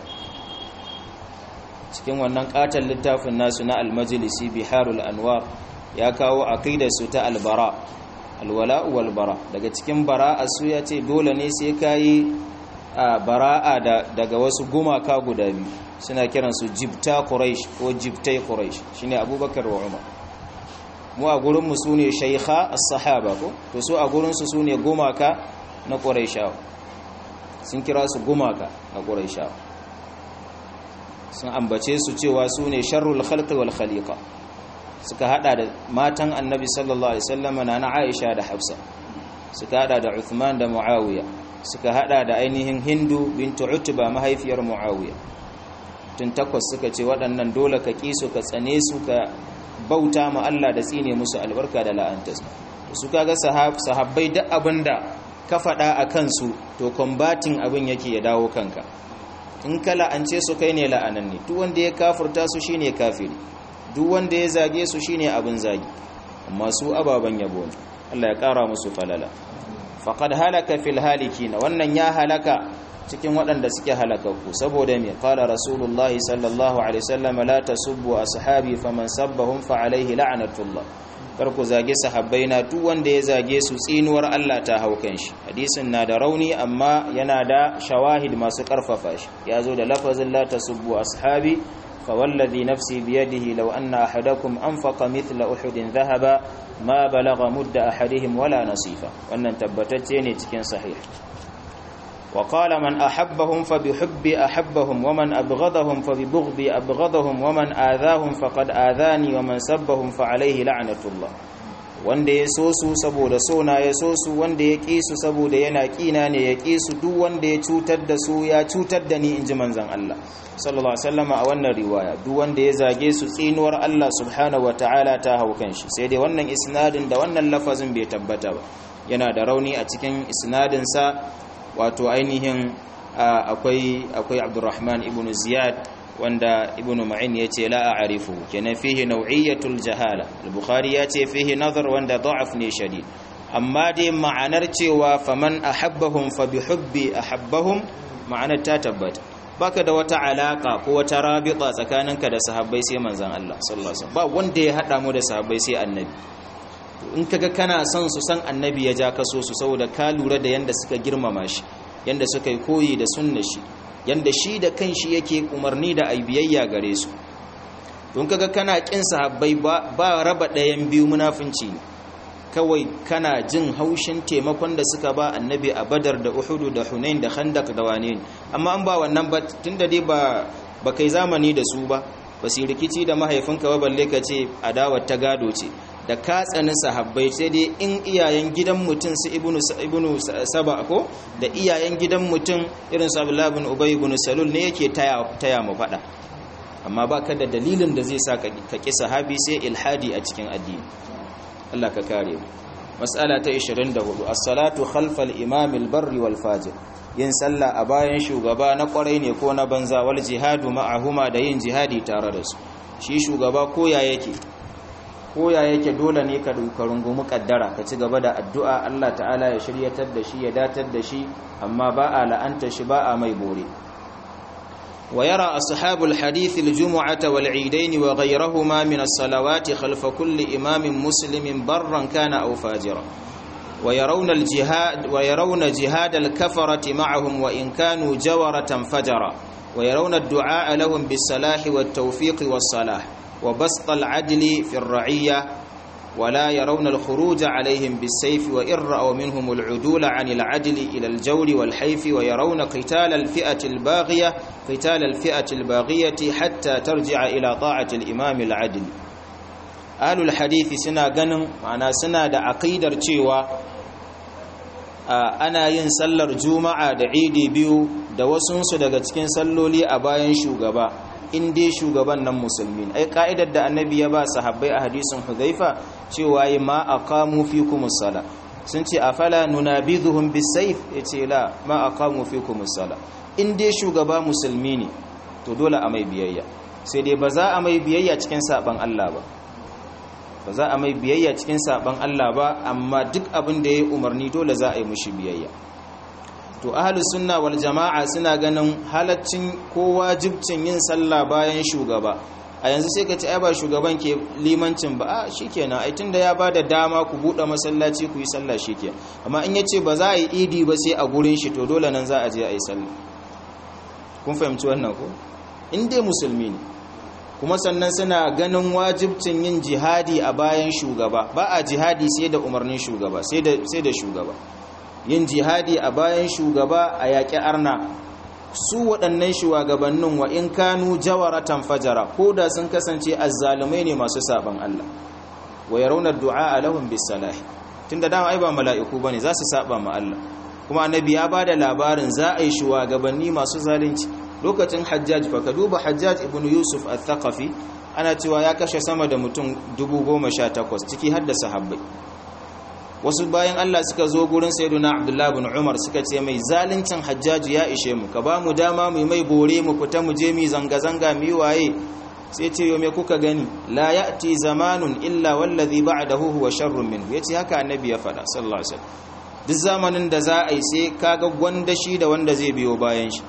cikin wannan katon littafin nasu na almajlisi biharul anwar ya kawo aqidar su ta albara alwala'u wal bara daga cikin bara'a su ya ce dole ne sai kayi bara'a daga wasu gumaka guda biyu suna kiran su jibta quraish ko jibtai quraish shine abubakar wa umar mu a gurin mu sune shaykha as-sahaba ko to su a gurin su sune gumaka na quraishawa sun kira su gumaka na quraishawa sun ambace su cewa sune sharrul khalqi wal khaliqa suka hada da matan annabi sallallahu alaihi wasallam na Aisha da Hafsa suka hada da Uthman da Muawiya suka hada da ainihin Hindu bintu Utba mahaifiyar Muawiya tun takwas suka ce waɗannan dole ka ki su ka tsane su ka bauta ma Allah da tsine musu albarka da la'antas su kaga sahabbai duk abinda ka faɗa a kansu to combating abin yake ya dawo kanka in ka la'ance su kai ne la'ananne duk wanda ya kafurta su shine kafiri duk wanda ya zage su shine abin zagi amma su ababan yabo ne Allah ya kara musu falala faqad halaka fil halikin wannan ya halaka cikin waɗanda suke halakakku saboda me qala rasulullah sallallahu alaihi wasallam la tasubbu ashabi faman sabbahum fa alaihi la'natullah kar ku zage sahabbai na duk wanda ya zage su tsinuwar Allah ta haukan shi hadisin na da rauni amma yana da shawahid masu karfafa shi ya zo da lafazin la tasubbu ashabi fa wallazi nafsi biyadihi law anna ahadakum anfaqa mithla uhudin dhahaba ma balagha mudda ahadihim wala nasifa wannan tabbatacce ne cikin sahih وقال من أحبهم فبحبي أحبهم ومن أبغضهم فببغضي أبغضهم ومن آذاهم فقد آذاني ومن سبهم فعليه لعنة الله wanda ya so su saboda sona ya so su wanda ya ƙi su saboda yana ƙina ne ya ƙi su duk wanda ya cutar da su ya cutar da ni in ji manzan Allah sallallahu alaihi wasallam a wannan riwaya duk wanda ya zage su tsinuwar Allah subhanahu wataala ta hau kan shi sai dai wannan isnadin da wannan lafazin bai tabbata ba yana da rauni a cikin isnadin sa wato ainihin akwai akwai Abdurrahman ibn Ziyad wanda ibn Ma'in yace la a'rifu kenan fihi naw'iyatul jahala al-Bukhari yace fihi nazar wanda da'af ne shadid amma dai ma'anar cewa faman ahabbahum fa bihubbi ahabbahum ma'anar ta tabbata baka da wata alaka ko wata rabita tsakaninka da sahabbai sai manzon Allah sallallahu alaihi wasallam ba wanda ya hada mu da sahabbai sai annabi in kaga kana son su san annabi ya ja kaso su saboda ka lura da yanda suka girmama shi yanda suka yi koyi da sunna shi yanda shi da kanshi yake umarni da aibiyayya gare su don kaga kana kin sahabbai ba, ba raba ɗayan biyu munafunci ne kawai kana jin haushin taimakon da suka ba annabi a badar da uhudu da hunain da khandak da wane ne amma an ba wannan ba tunda dai ba ba kai zamani da su ba ba su rikici da mahaifinka ba balle ka ce adawar ta gado ce da ka tsani sahabbai sai dai in iyayen gidan mutum su ibnu ibnu saba ko da iyayen gidan mutum irin su abdullahi ibn ubay ibn salul ne yake taya taya mu fada amma baka da dalilin da zai sa ka ki sahabi sai ilhadi a cikin addini Allah ka kare mu mas'ala ta 24 as-salatu khalfa al-imam al-barr wal fajir yin sallah a bayan shugaba na kwarai ne ko na banza wal jihadu ma'ahuma da yin jihadi tare da su shi shugaba koya yake koya yake dole ne ka rungumi kaddara ka ci gaba da addu'a Allah ta'ala ya shiryatar da shi ya datar da shi amma ba a la'anta shi ba a mai bore wa yara ashabul hadith aljum'ata wal eidain wa ghayrahuma min as-salawati khalfa kulli imamin muslimin barran kana aw fajira wa yarawna al-jihad wa yarawna jihad al-kafarati ma'ahum wa in kanu jawaratan fajara wa yarawna ad-du'a lahum bis-salahi wat-tawfiq was-salah وبسط العدل في الرعية ولا يرون الخروج عليهم بالسيف وإن رأوا منهم العدول عن العدل إلى الجور والحيف ويرون قتال الفئة الباغية قتال الفئة الباغية حتى ترجع إلى طاعة الإمام العدل أهل الحديث سنة غنم معنا سنة دا عقيدة تشيوى ana yin sallar juma'a da idi biyu da wasunsu daga cikin salloli a bayan shugaba in dai shugaban nan musulmi ai ka'idar da annabi ya ba sahabbai a hadisin hudhaifa cewa yi ma aqamu fikum sala sun ce afala nunabidhuhum bisayf yace la ma aqamu fikum sala in dai shugaba musulmi ne to dole a mai biyayya sai dai ba za a mai biyayya cikin saban Allah ba ba za a mai biyayya cikin saban Allah ba amma duk abin da ya umarni dole za a yi mushi biyayya to ahlus sunna wal jama'a suna ganin halaccin ko wajibcin yin sallah bayan shugaba a yanzu sai ka ci ai ba shugaban ke limancin ba a shikenan ai tunda ya bada dama ku bude masallaci ku yi sallah shikenan amma in yace ba za a yi idi ba sai a gurin shi to dole nan za a je a yi sallah kun fahimci wannan ko in dai musulmi ne kuma sannan suna ganin wajibcin yin jihadi a bayan shugaba ba a jihadi sai da umarnin shugaba sai da shugaba yin jihadi a bayan shugaba a yaƙi arna su waɗannan shugabannin wa in kanu jawaratan fajara ko da sun kasance azzalumai ne masu saban Allah wa yarawna du'a lahum bisalahi tunda dama ai ba mala'iku bane za su saba ma Allah kuma annabi ya bada labarin za a yi shugabanni masu zalunci lokacin hajjaj fa ka duba hajjaj ibn yusuf al-thaqafi ana cewa ya kashe sama da mutum 18 ciki har da sahabbai wasu bayan Allah suka zo gurin sayyiduna abdullahi ibn umar suka ce mai zaluncin hajjaj ya ishe mu ka ba mu dama mu mai bore mu fita mu je mu zanga zanga mu waye sai ce yo me kuka gani la ya'ti zamanun illa wallazi ba'dahu huwa sharrun minhu yace haka annabi ya faɗa sallallahu alaihi wasallam duk zamanin da za a yi sai kaga gwanda shi da wanda zai biyo bayan shi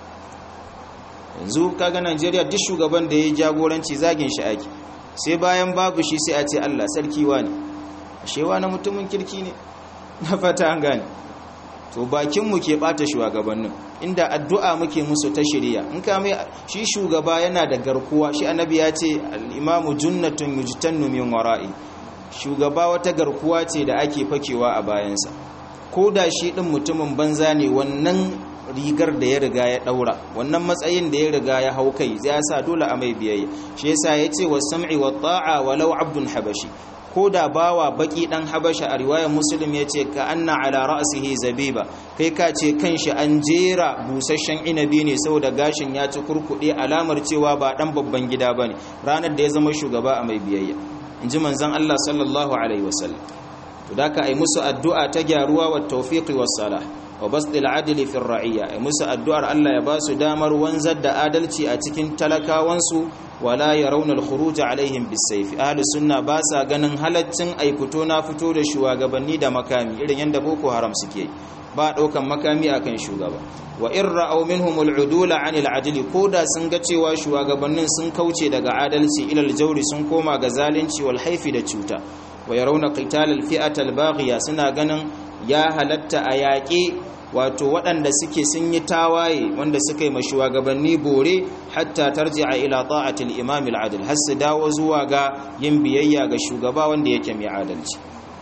yanzu kaga Najeriya duk shugaban da ya yi jagoranci zagin shi ake sai bayan babu shi sai a ce Allah sarki ne ashewa na mutumin kirki ne na fata an gane to bakinmu ke bata shugabannin inda addu'a muke musu ta shirya in ka mai shi shugaba yana da garkuwa shi annabi ya ce al-imamu junnatun yujtannu min wara'i shugaba wata garkuwa ce da ake fakewa a bayansa ko da shi din mutumin banza ne wannan rigar da ya riga ya daura wannan matsayin da ya riga ya hau kai zai sa dole a mai biyayya shi yasa yace was-sam'i wat-ta'a walau 'abdun habashi ko da bawa baki dan habasha a riwayar muslim ya ce ka anna ala ra'sihi zabiba kai ka ce kanshi an jera busasshen inabi ne saboda gashin ya ci kurkuɗe alamar cewa ba dan babban gida bane ranar da ya zama shugaba a mai biyayya inji manzon Allah sallallahu alaihi wasallam to da ka ai musu addu'a ta gyaruwa wa tawfiqi was salah wa basdil adli fi ra'iyya ai musu addu'ar Allah ya ba su damar wanzar da adalci a cikin talakawansu wala ya raunar khuruja alaihim bisayf ahlus sunna ba sa ganin halaccin ai fito na fito da shugabanni da makami irin yanda boko haram suke ba daukan makami akan shugaba wa in ra'aw minhum al'udula 'anil adli koda sun ga cewa shugabannin sun kauce daga adalci ilal jawri sun koma ga zalunci wal haifi da cuta wa yarawna qital al fi'at al baghiya suna ganin ya halatta a yaƙi wato waɗanda suke sun yi tawaye wanda suka yi mashuwagabanni bore hatta tarji'a ila ta'atil imam al-adil har su dawo zuwa ga yin biyayya ga shugaba wanda yake mai adalci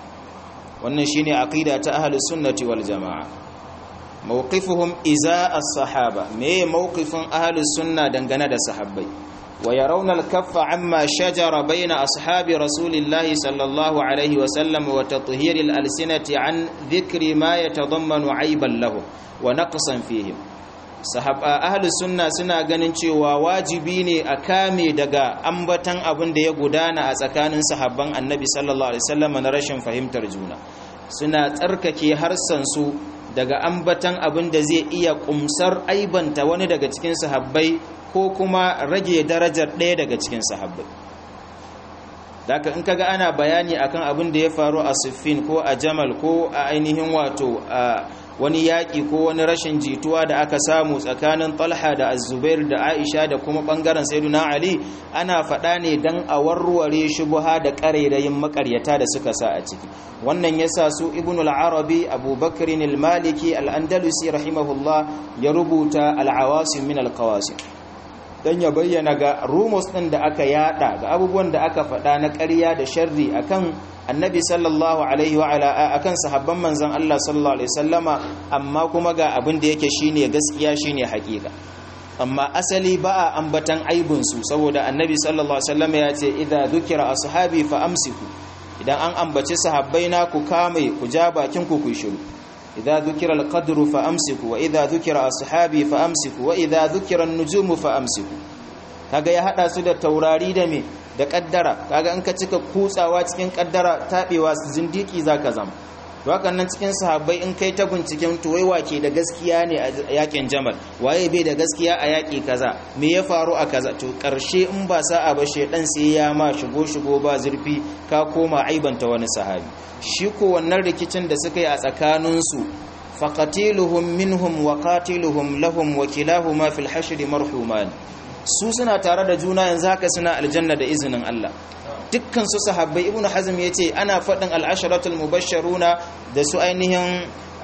wannan shine aqida ta ahlus sunnati wal jamaa mawqifuhum iza as-sahaba me mawqifin ahlus sunna dangane da sahabbai wa yarawna al-kaffa amma shajara bayna ashabi rasulillahi sallallahu alaihi wa sallam wa tathhir al-alsinati an dhikri ma yatadammanu aiban lahum wa naqsan fihim sahaba ahlus sunna suna ganin cewa wajibi ne a kame daga ambatan abin da ya gudana a tsakanin sahabban annabi sallallahu alaihi wasallam na rashin fahimtar juna suna tsarkake harsan su daga ambatan abin da zai iya kumsar aibanta wani daga cikin sahabbai ko kuma rage darajar ɗaya daga cikin sahabbai daga in kaga ana bayani akan abin da ya faru a siffin ko a jamal ko a ainihin wato a wani yaƙi ko wani rashin jituwa da aka samu tsakanin talha da azubair da aisha da kuma ɓangaren sayyiduna ali ana faɗa ne don a warware shubuha da ƙarairayin makaryata da suka sa a ciki wannan ya sa su ibn al-arabi abubakar al-maliki al-andalusi rahimahullah ya rubuta al-awasim min al-qawasim don ya bayyana ga rumors ɗin da aka yada ga abubuwan da aka faɗa na ƙarya da sharri akan annabi sallallahu alaihi wa ala akan sahabban manzon Allah sallallahu alaihi wasallama amma kuma ga abin da yake shine gaskiya shine hakika amma asali ba a ambatan aibun su saboda annabi sallallahu alaihi wasallama ya ce idza dhukira ashabi fa amsiku idan an ambaci sahabbai na ku kame ku ja bakin ku ku shiru idza dhukira al-qadru fa amsiku wa idza dhukira ashabi fa amsiku wa idza dhukira an-nujumu fa amsiku kaga ya hada su da taurari da me da kaddara kaga in ka cika kutsawa cikin kaddara tabewa zindiki zaka zama to hakan nan cikin sahabbai in kai ta binciken to wai wake da gaskiya ne a yakin jamal waye bai da gaskiya a yaki kaza me ya faru a kaza to karshe in ba sa'a ba shedan sai ya ma shigo shigo ba zurfi ka koma aibanta wani sahabi shi ko wannan rikicin da suka yi a tsakanin su faqatiluhum minhum wa qatiluhum lahum wa kilahuma fil hashr marhuman su suna tare da juna yanzu haka suna aljanna da izinin Allah dukkan su sahabbai ibnu hazm yace ana fadin al-asharatul mubashsharuna da su ainihin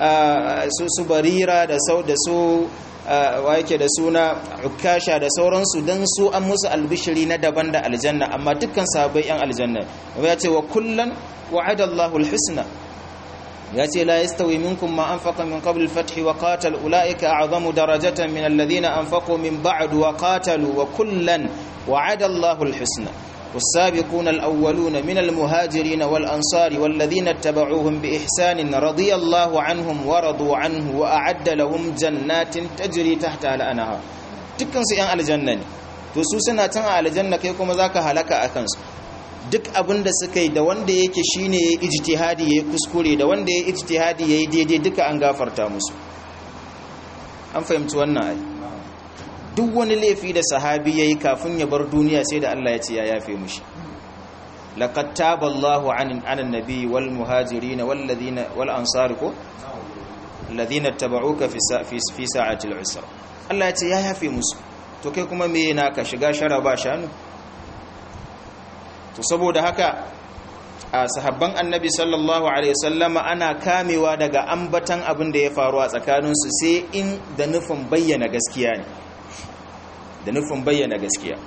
su su barira da sau da su wa yake da suna ukasha da sauransu dan su an musu albishiri na daban da aljanna amma dukkan sahabbai yan aljanna yace wa kullan wa'ada Allahu al-husna yace la yastawi minkum ma anfaqa min qabl al-fath wa qatal ulaika a'zamu darajatan min alladhina anfaqu min ba'd wa qatalu wa kullan wa'ada Allahu al-husna والسابقون الأولون من المهاجرين والأنصار والذين اتبعوهم بإحسان رضي الله عنهم ورضوا عنه وأعد لهم جنات تجري تحتها الأنهار dukkan su yan aljanna ne to su suna tun a aljanna kai kuma zaka halaka a kansu duk abin da suka yi da wanda yake shine ya ijtihadi yayi kuskure da wanda ya ijtihadi yayi daidai duka an gafarta musu an fahimci wannan ai duk wani laifi da sahabi yayi kafin ya bar duniya sai da Allah ya ce ya yafe mushi laqad taba Allahu 'an an-nabi wal muhajirin wal ladina wal ansar ko alladhina tabauka fi fi fi sa'ati al-usra Allah ya ce ya yafe musu to kai kuma me yana ka shiga shara ba shanu to saboda haka a sahabban annabi sallallahu alaihi wasallama ana kamewa daga ambatan abin da ya faru a tsakaninsu sai in da nufin bayyana gaskiya ne da nufin bayyana gaskiya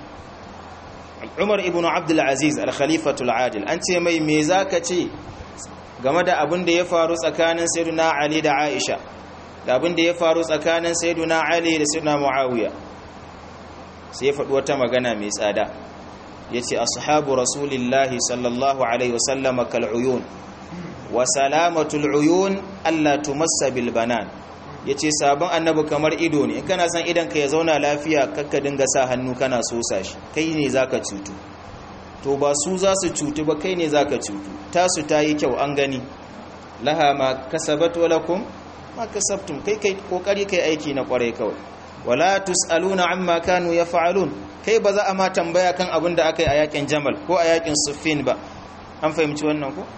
umar ibn abdul aziz al-khalifatul adil an ce mai me zaka ce game da abin da ya faru tsakanin sayyiduna ali da aisha da abin da ya faru tsakanin sayyiduna ali da sayyiduna muawiya sai ya faɗi wata magana mai tsada ya ce ashabu rasulillahi sallallahu alaihi wasallama kal'uyun wa salamatul uyun Allah tumassa bil banan ya ce sabon annabi kamar ido ne in kana son idan ka ya zauna lafiya kakka dinga sa hannu kana sosa shi kai ne zaka cutu to ba su za su cutu ba kai ne zaka cutu tasu ta yi kyau an gani laha ma kasabat wa lakum ma kasabtum kai kai kokari kai aiki na kwarai kawai wala tusaluna amma kanu yaf'alun kai ba za a ma tambaya kan abin da aka yi a yakin jamal ko a yakin suffin ba an fahimci wannan ko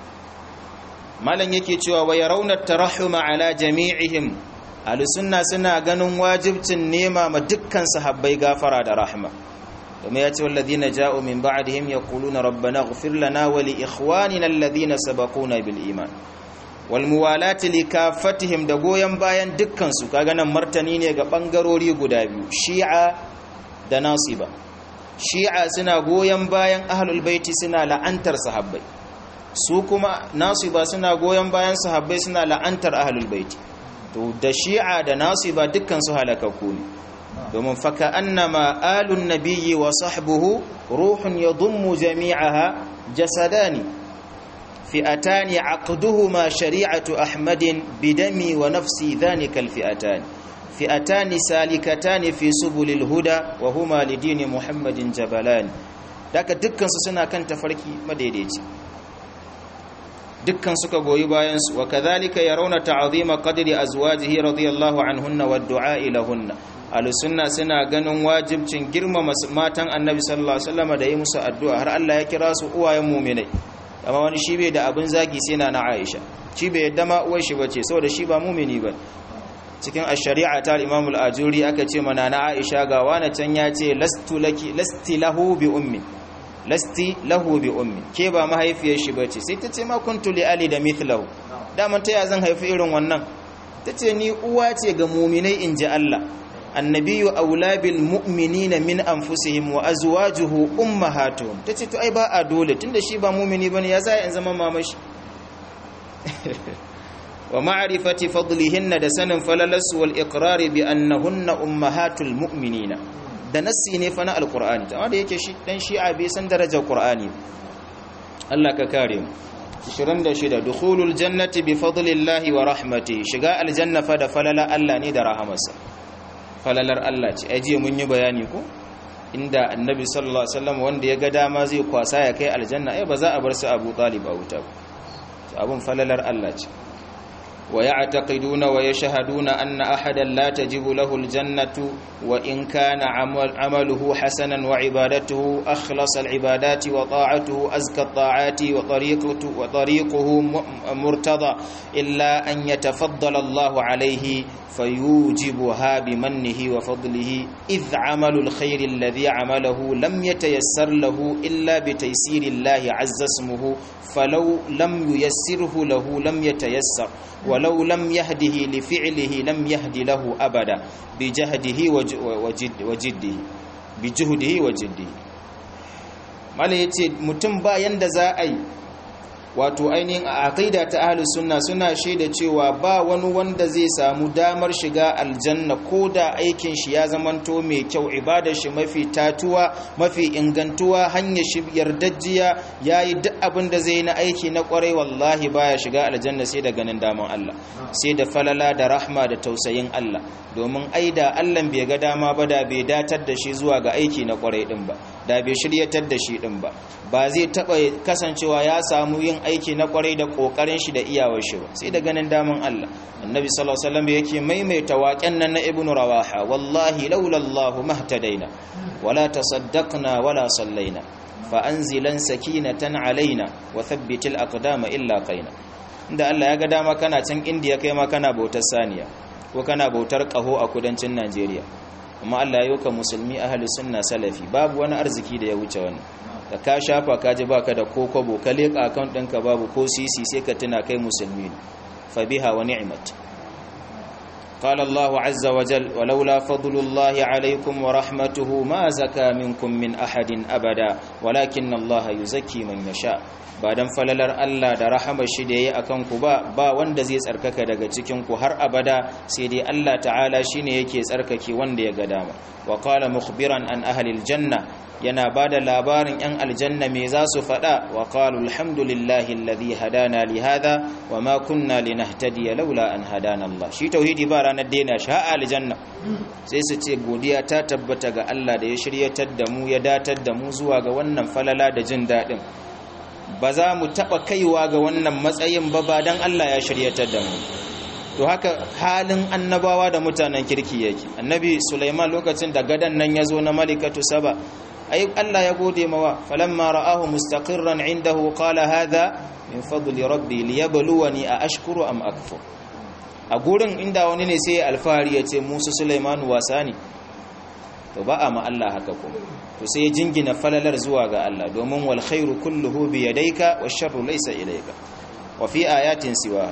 malam yake cewa wa yarawna tarahuma ala jami'ihim sunna suna ganin wajibcin nema ma dukkan sahabbai gafara da rahma kuma yace walladhina ja'u min ba'dihim yaquluna rabbana ighfir lana wa li ikhwanina alladhina sabaquna bil iman wal muwalati li kafatihim da goyen bayan dukkan su kaga nan martani ne ga bangarori guda biyu shi'a da nasiba shi'a suna goyon bayan ahlul baiti suna la'antar sahabbai su kuma nasiba suna goyon bayan sahabbai suna la'antar ahlul baiti to da shi'a da nasiba dukkan su halakakku ne domin faka annama alun nabiyyi wa sahbuhu ruhun yadhummu jami'aha jasadani fi'atani aqduhuma shari'atu ahmadin bidami wa nafsi dhalika alfi'atani fi'atani salikatani fi subulil huda wa huma lidini muhammadin jabalani daga dukkan su suna kan tafarki madaidaici dukkan suka goyi bayan su wa kadhalika yarawna ta'zima qadri azwajihi radiyallahu anhunna wad du'a ilahunna alusunna suna ganin wajibcin girmama matan annabi sallallahu alaihi wasallam da yi musu addu'a har Allah ya kira su uwayen mu'minai amma wani shi bai da abin zagi sai na Aisha shi bai yadda ma uwar shi bace saboda shi ba mu'mini ba cikin ash-shari'a ta al-Imam al-Ajuri aka ce mana na Aisha ga wani can ya ce lastu laki lasti lahu bi ummi lasti lahu bi ummi ke ba mahaifiyar shi bace sai ta ce ma kuntu li ali da mithlahu daman ta ya zan haifi irin wannan tace ni uwa ce ga mu'minai inji Allah annabiyu aula bil mu'minina min anfusihim wa azwajuhu ummahatuhum tace to ai ba a dole tunda shi ba mu'mini bane ya zai in zama mamashi wa ma'rifati fadlihinna da sanin falalasu wal iqrar bi annahunna ummahatul mu'minina da nassi ne fa na alqur'ani amma da yake shi dan shi'a bai san darajar qur'ani Allah ka kare mu 26 dukhulul jannati bi fadlillahi wa rahmatihi shiga aljanna fa da falala Allah ne da rahamarsa falalar Allah ce ai jiya mun yi bayani ko inda annabi sallallahu alaihi wasallam wanda ya ga dama zai kwasa ya kai aljanna ai ba za a bar su Abu Talib a wuta ba abun falalar Allah ce wa ya'taqiduna wa yashhaduna anna ahadan la tajibu lahu aljannatu wa in kana amaluhu hasanan wa ibadatuhu akhlas alibadati wa ta'atuhu azka at-ta'ati wa tariqatu wa tariquhu murtada illa an yatafaddala Allah alayhi فيوجبها بمنه وفضله إذ عمل الخير الذي عمله لم يتيسر له إلا بتيسير الله عز اسمه فلو لم ييسره له لم يتيسر ولو لم يهده لفعله لم يهد له أبدا بجهده وجد وجده بجهده وجده malai yace mutum ba yanda za a yi wato ainihin a aqida ta ahlus sunna suna shaida cewa ba wani wanda zai samu damar shiga aljanna ko da aikin shi ya zamanto mai kyau ibadar shi mafi tatuwa mafi ingantuwa hanyar shi yardajjiya yayi duk abin da zai na aiki na kwarai wallahi baya shiga aljanna sai da ganin daman Allah sai da falala da rahma da tausayin Allah domin ai da Allah bai ga dama ba da bai datar da shi zuwa ga aiki na kwarai din ba da bai shiryatar da shi din ba ba zai taba kasancewa ya samu yin aiki na kwarai da kokarin shi da iyawar shi ba sai da ganin daman Allah annabi sallallahu alaihi wasallam yake maimaita waƙen nan na ibnu rawaha wallahi laula allah mahtadaina wala tasaddaqna wala sallaina fa anzilan sakinatan alaina wa thabbitil aqdama illa qaina inda Allah ya ga dama kana can indiya kai ma kana bautar saniya ko kana bautar kaho a kudancin Najeriya amma Allah ya yoka musulmi ahli sunna salafi babu wani arziki da ya wuce wannan da ka shafa ka ji baka da ko kwabo ka leka account ɗinka babu ko sisi sai ka tuna kai musulmi ne fa biha wa ni'mat قال الله عز وجل ولولا فضل الله عليكم ورحمته ما زكى منكم من أحد أبدا ولكن الله يزكي من يشاء badan falalar Allah da rahamar shi da yayi akan ku ba ba wanda zai tsarkaka daga cikin ku har abada sai dai Allah ta'ala shine yake tsarkake wanda ya ga dama wa qala mukhbiran an ahli aljanna yana bada labarin yan aljanna me za su fada wa qalu alhamdulillahi alladhi hadana li hadha wa ma kunna linahtadiya laula an hadana Allah shi tauhidi ba ranar daina shi ha aljanna sai su ce godiya ta tabbata ga Allah da ya shiryatar da mu ya datar da mu zuwa ga wannan falala da jin dadin ba za mu taɓa kaiwa ga wannan matsayin ba ba don Allah ya shiryatar da mu to haka halin annabawa da mutanen kirki yake annabi Sulaiman lokacin da gadan nan ya zo na malikatu saba ai Allah ya gode mawa falamma ra'ahu mustaqirran indahu qala hadha min fadli rabbi liyabluwani a ashkuru am akfur a gurin inda wani ne sai alfahari ya ce musu Sulaiman wasa ne to ba a ma Allah haka kuma to sai ya jingina falalar zuwa ga Allah domin wal khairu kulluhu bi yadayka wash sharru laysa ilayka wa fi ayatin siwa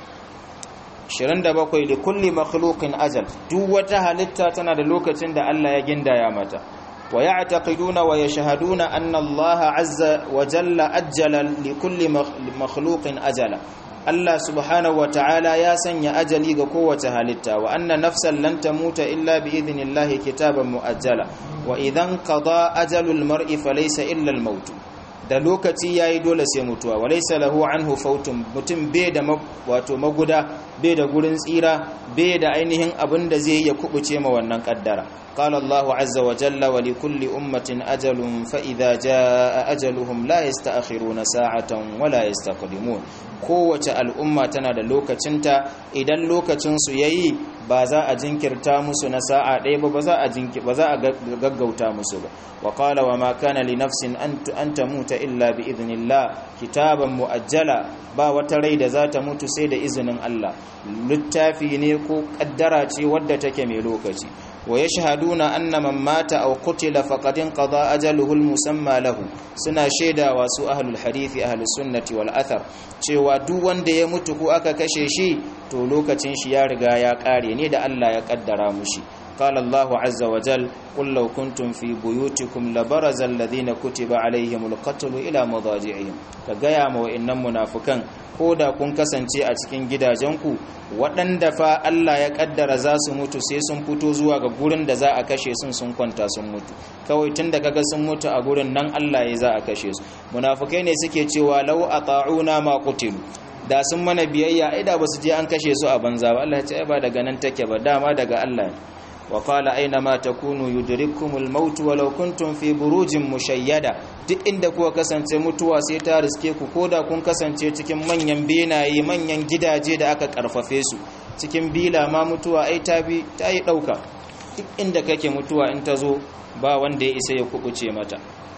27 li kulli makhluqin ajal duk wata halitta tana da lokacin da Allah ya gindaya mata wa ya'taqiduna wa yashhaduna anna Allah azza wa jalla ajjala li kulli makhluqin ajala Allah subhanahu wa ta'ala ya sanya ajali ga kowace halitta wa anna nafsan lan tamuta illa bi idhnillahi kitaban muajjala wa idan qada ajalul mar'i falaysa illa al-maut da lokaci yayi dole sai mutuwa wa laysa lahu anhu fautun mutum bai da wato maguda bai da gurin tsira bai da ainihin abin da zai ya kubuce ma wannan kaddara قال الله عز وجل ولكل أمة أجل فإذا جاء أجلهم لا يستأخرون ساعة ولا يستقدمون kowace al'umma tana da lokacinta idan lokacinsu ya yi ba za a jinkirta musu na sa'a ɗaya ba ba za a gaggauta musu ba wa qala wa ma kana li nafsin an tamuta illa bi idhnillah kitaban muajjala ba wata rai da za ta mutu sai da izinin Allah littafi ne ko kaddara ce wadda take mai lokaci wa yashhaduna anna man mata aw qutila faqad qada ajaluhu musamma lahu suna shaidawa su ahlul hadithi ahlus sunnati wal athar cewa duk wanda ya mutu ko aka kashe shi to lokacin shi ya riga ya kare ne da Allah ya kaddara mushi قال الله عز وجل قل لو كنتم في بيوتكم لبرز الذين كتب عليهم القتل إلى مضاجعهم كغايا ما وإنن منافقان koda kun kasance a cikin gidajenku waɗanda fa Allah ya kaddara za su mutu sai sun fito zuwa ga gurin da za a kashe sun sun kwanta sun mutu kawai tun da kaga sun mutu a gurin nan Allah ya za a kashe su munafukai ne suke cewa law ata'una ma qutilu da sun mana biyayya ai da basu je an kashe su a banza ba Allah ya ce ba daga nan take ba dama daga Allah ne وقال أينما تكونوا يدرككم الموت ولو كنتم في بروج مشيدة duk inda kuka kasance mutuwa sai ta riske ku koda kun kasance cikin manyan benaye manyan gidaje da aka karfafe su cikin bila ma mutuwa ai ta bi ta yi dauka duk inda kake mutuwa in ta zo ba wanda ya isa ya kubuce mata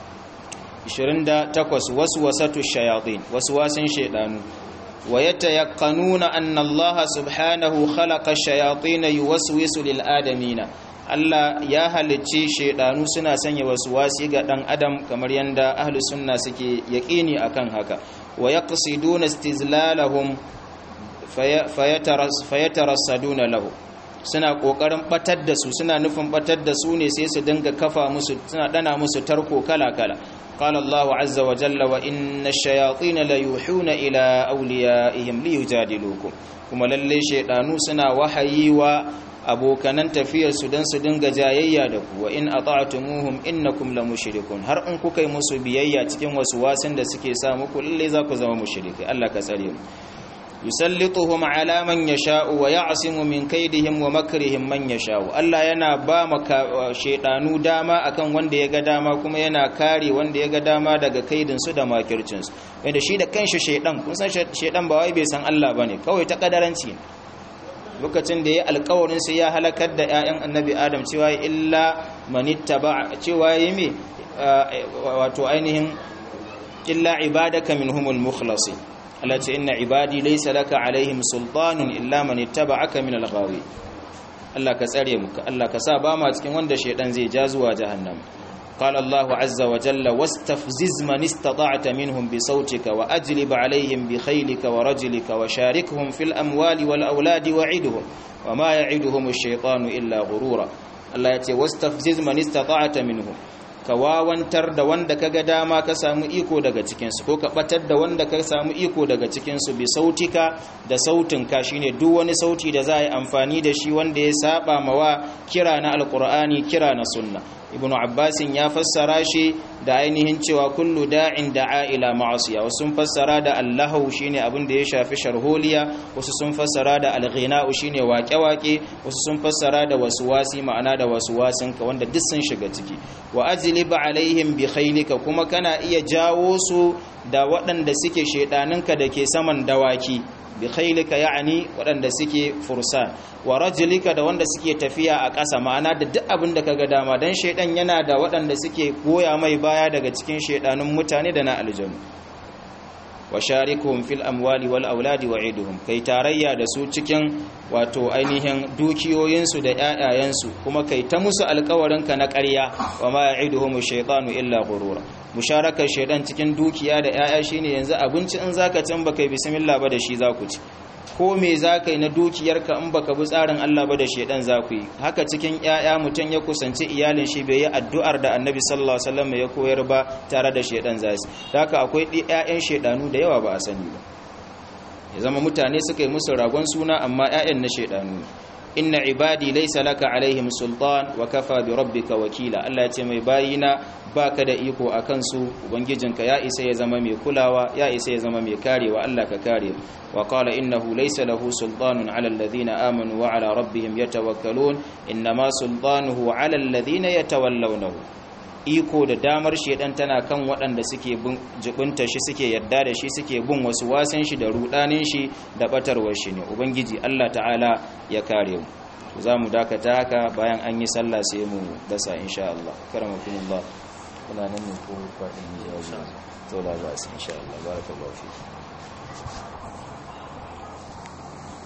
28 waswasatu shayatin waswasin shaydanu ويتيقنون أن الله سبحانه خلق الشياطين يوسوس للآدمين Allah ya halicci shaidanu suna sanya wasu wasi ga ɗan adam kamar yadda ahlus sunna suke yaƙini akan haka wa yaqsiduna istizlalahum fayatarassaduna lahu suna ƙoƙarin batar da su suna nufin batar da su ne sai su dinga kafa musu suna dana musu tarko kala kala قال الله عز وجل وإن الشياطين ليوحون إلى أوليائهم ليجادلوكم kuma lalle shaidanu suna wahayi wa abokanan tafiyar su dan su dinga jayayya da ku wa in ata'tumuhum innakum lamushrikun har in kuka yi musu biyayya cikin wasu wasin da suke sa muku lalle za ku zama mushrikai Allah ka tsare mu yusallituhum ala man yasha'u wa ya'simu min kaidihim wa makrihim man yasha'u Allah yana ba maka shedanu dama akan wanda ya ga dama kuma yana kare wanda ya ga dama daga kaidin su da makircin su wanda shi da kanshi shedan kun san shedan ba wai bai san Allah bane kawai ta kadaranci lokacin da ya alƙawarin sai ya halakar da ƴaƴan annabi Adam cewa illa manittaba cewa yi me wato ainihin illa ibadaka minhumul mukhlasin Allah ce inna ibadi laysa laka alaihim sultanun illa man ittaba'aka minal ghawi Allah ka tsare mu Allah ka sa ba ma cikin wanda shedan zai ja zuwa jahannam قال الله عز وجل واستفزز من استطعت منهم بصوتك وأجلب عليهم بخيلك ورجلك وشاركهم في الأموال والأولاد وعدهم وما يعدهم الشيطان إلا غرورا الله يتي واستفزز من استطعت منهم ka wawantar da wanda ka ga dama ka samu iko daga cikinsu ko ka batar da wanda ka samu iko daga cikinsu bi sautika da sautinka shine duk wani sauti da za a yi amfani da shi wanda ya saba mawa kira na alkur'ani kira na sunna ibnu abbasin ya fassara shi da ainihin cewa kullu da'in da'a ila ma'asiya wasu sun fassara da allahu shine abin da ya shafi sharholiya wasu sun fassara da alghina'u shine wake-wake wasu sun fassara da waswasi ma'ana da waswasinka wanda duk sun shiga ciki wa ajlib alaihim bi khaylika kuma kana iya jawo su da waɗanda suke shedaninka da ke saman dawaki bi khaylika ya'ni waɗanda suke fursan wa rajulika da wanda suke tafiya a ƙasa ma'ana da duk abin da kaga dama dan shedan yana da waɗanda suke goya mai baya daga cikin shedanun mutane da na aljanu wa sharikuhum fil amwali wal auladi wa iduhum kai tarayya da su cikin wato ainihin dukiyoyinsu da ƴaƴayensu kuma kai ta musu alƙawarin ka na ƙarya wa ma ya'iduhum shaytanu illa ghurura musharakar shaydan cikin dukiya da ƴaƴa shine yanzu abinci in zaka cin baka bismillah ba da shi zaku ci ko me zaka yi na dukiyarka in baka bi tsarin Allah ba da shaydan zaku yi haka cikin ƴaƴa mutun ya kusanci iyalin shi bai yi addu'ar da Annabi sallallahu alaihi wasallam ya koyar ba tare da shaydan zasu haka akwai ƴaƴan shaydanu da yawa ba a sani ba ya zama mutane suka yi musu ragon suna amma 'ya'yan na shaidanu inna ibadi laysa laka alaihim sultan wa kafa bi rabbika wakila Allah ya ce mai bayina baka da iko akan su ubangijinka ya isa ya zama mai kulawa ya isa ya zama mai karewa Allah ka kare wa qala innahu laysa lahu sultanun ala alladhina amanu wa ala rabbihim yatawakkalun innama sultanuhu ala alladhina yatawallawnahu iko da damar shedan tana kan waɗanda suke jibinta shi suke yadda da shi suke bin wasu wasan shi da rudanin shi da batarwar shi ne ubangiji Allah ta'ala ya kare mu za mu dakata haka bayan an yi sallah sai mu dasa insha Allah karamakumullah kuna nan ne ko kwadin yaji to da za su insha Allah barakallahu fiik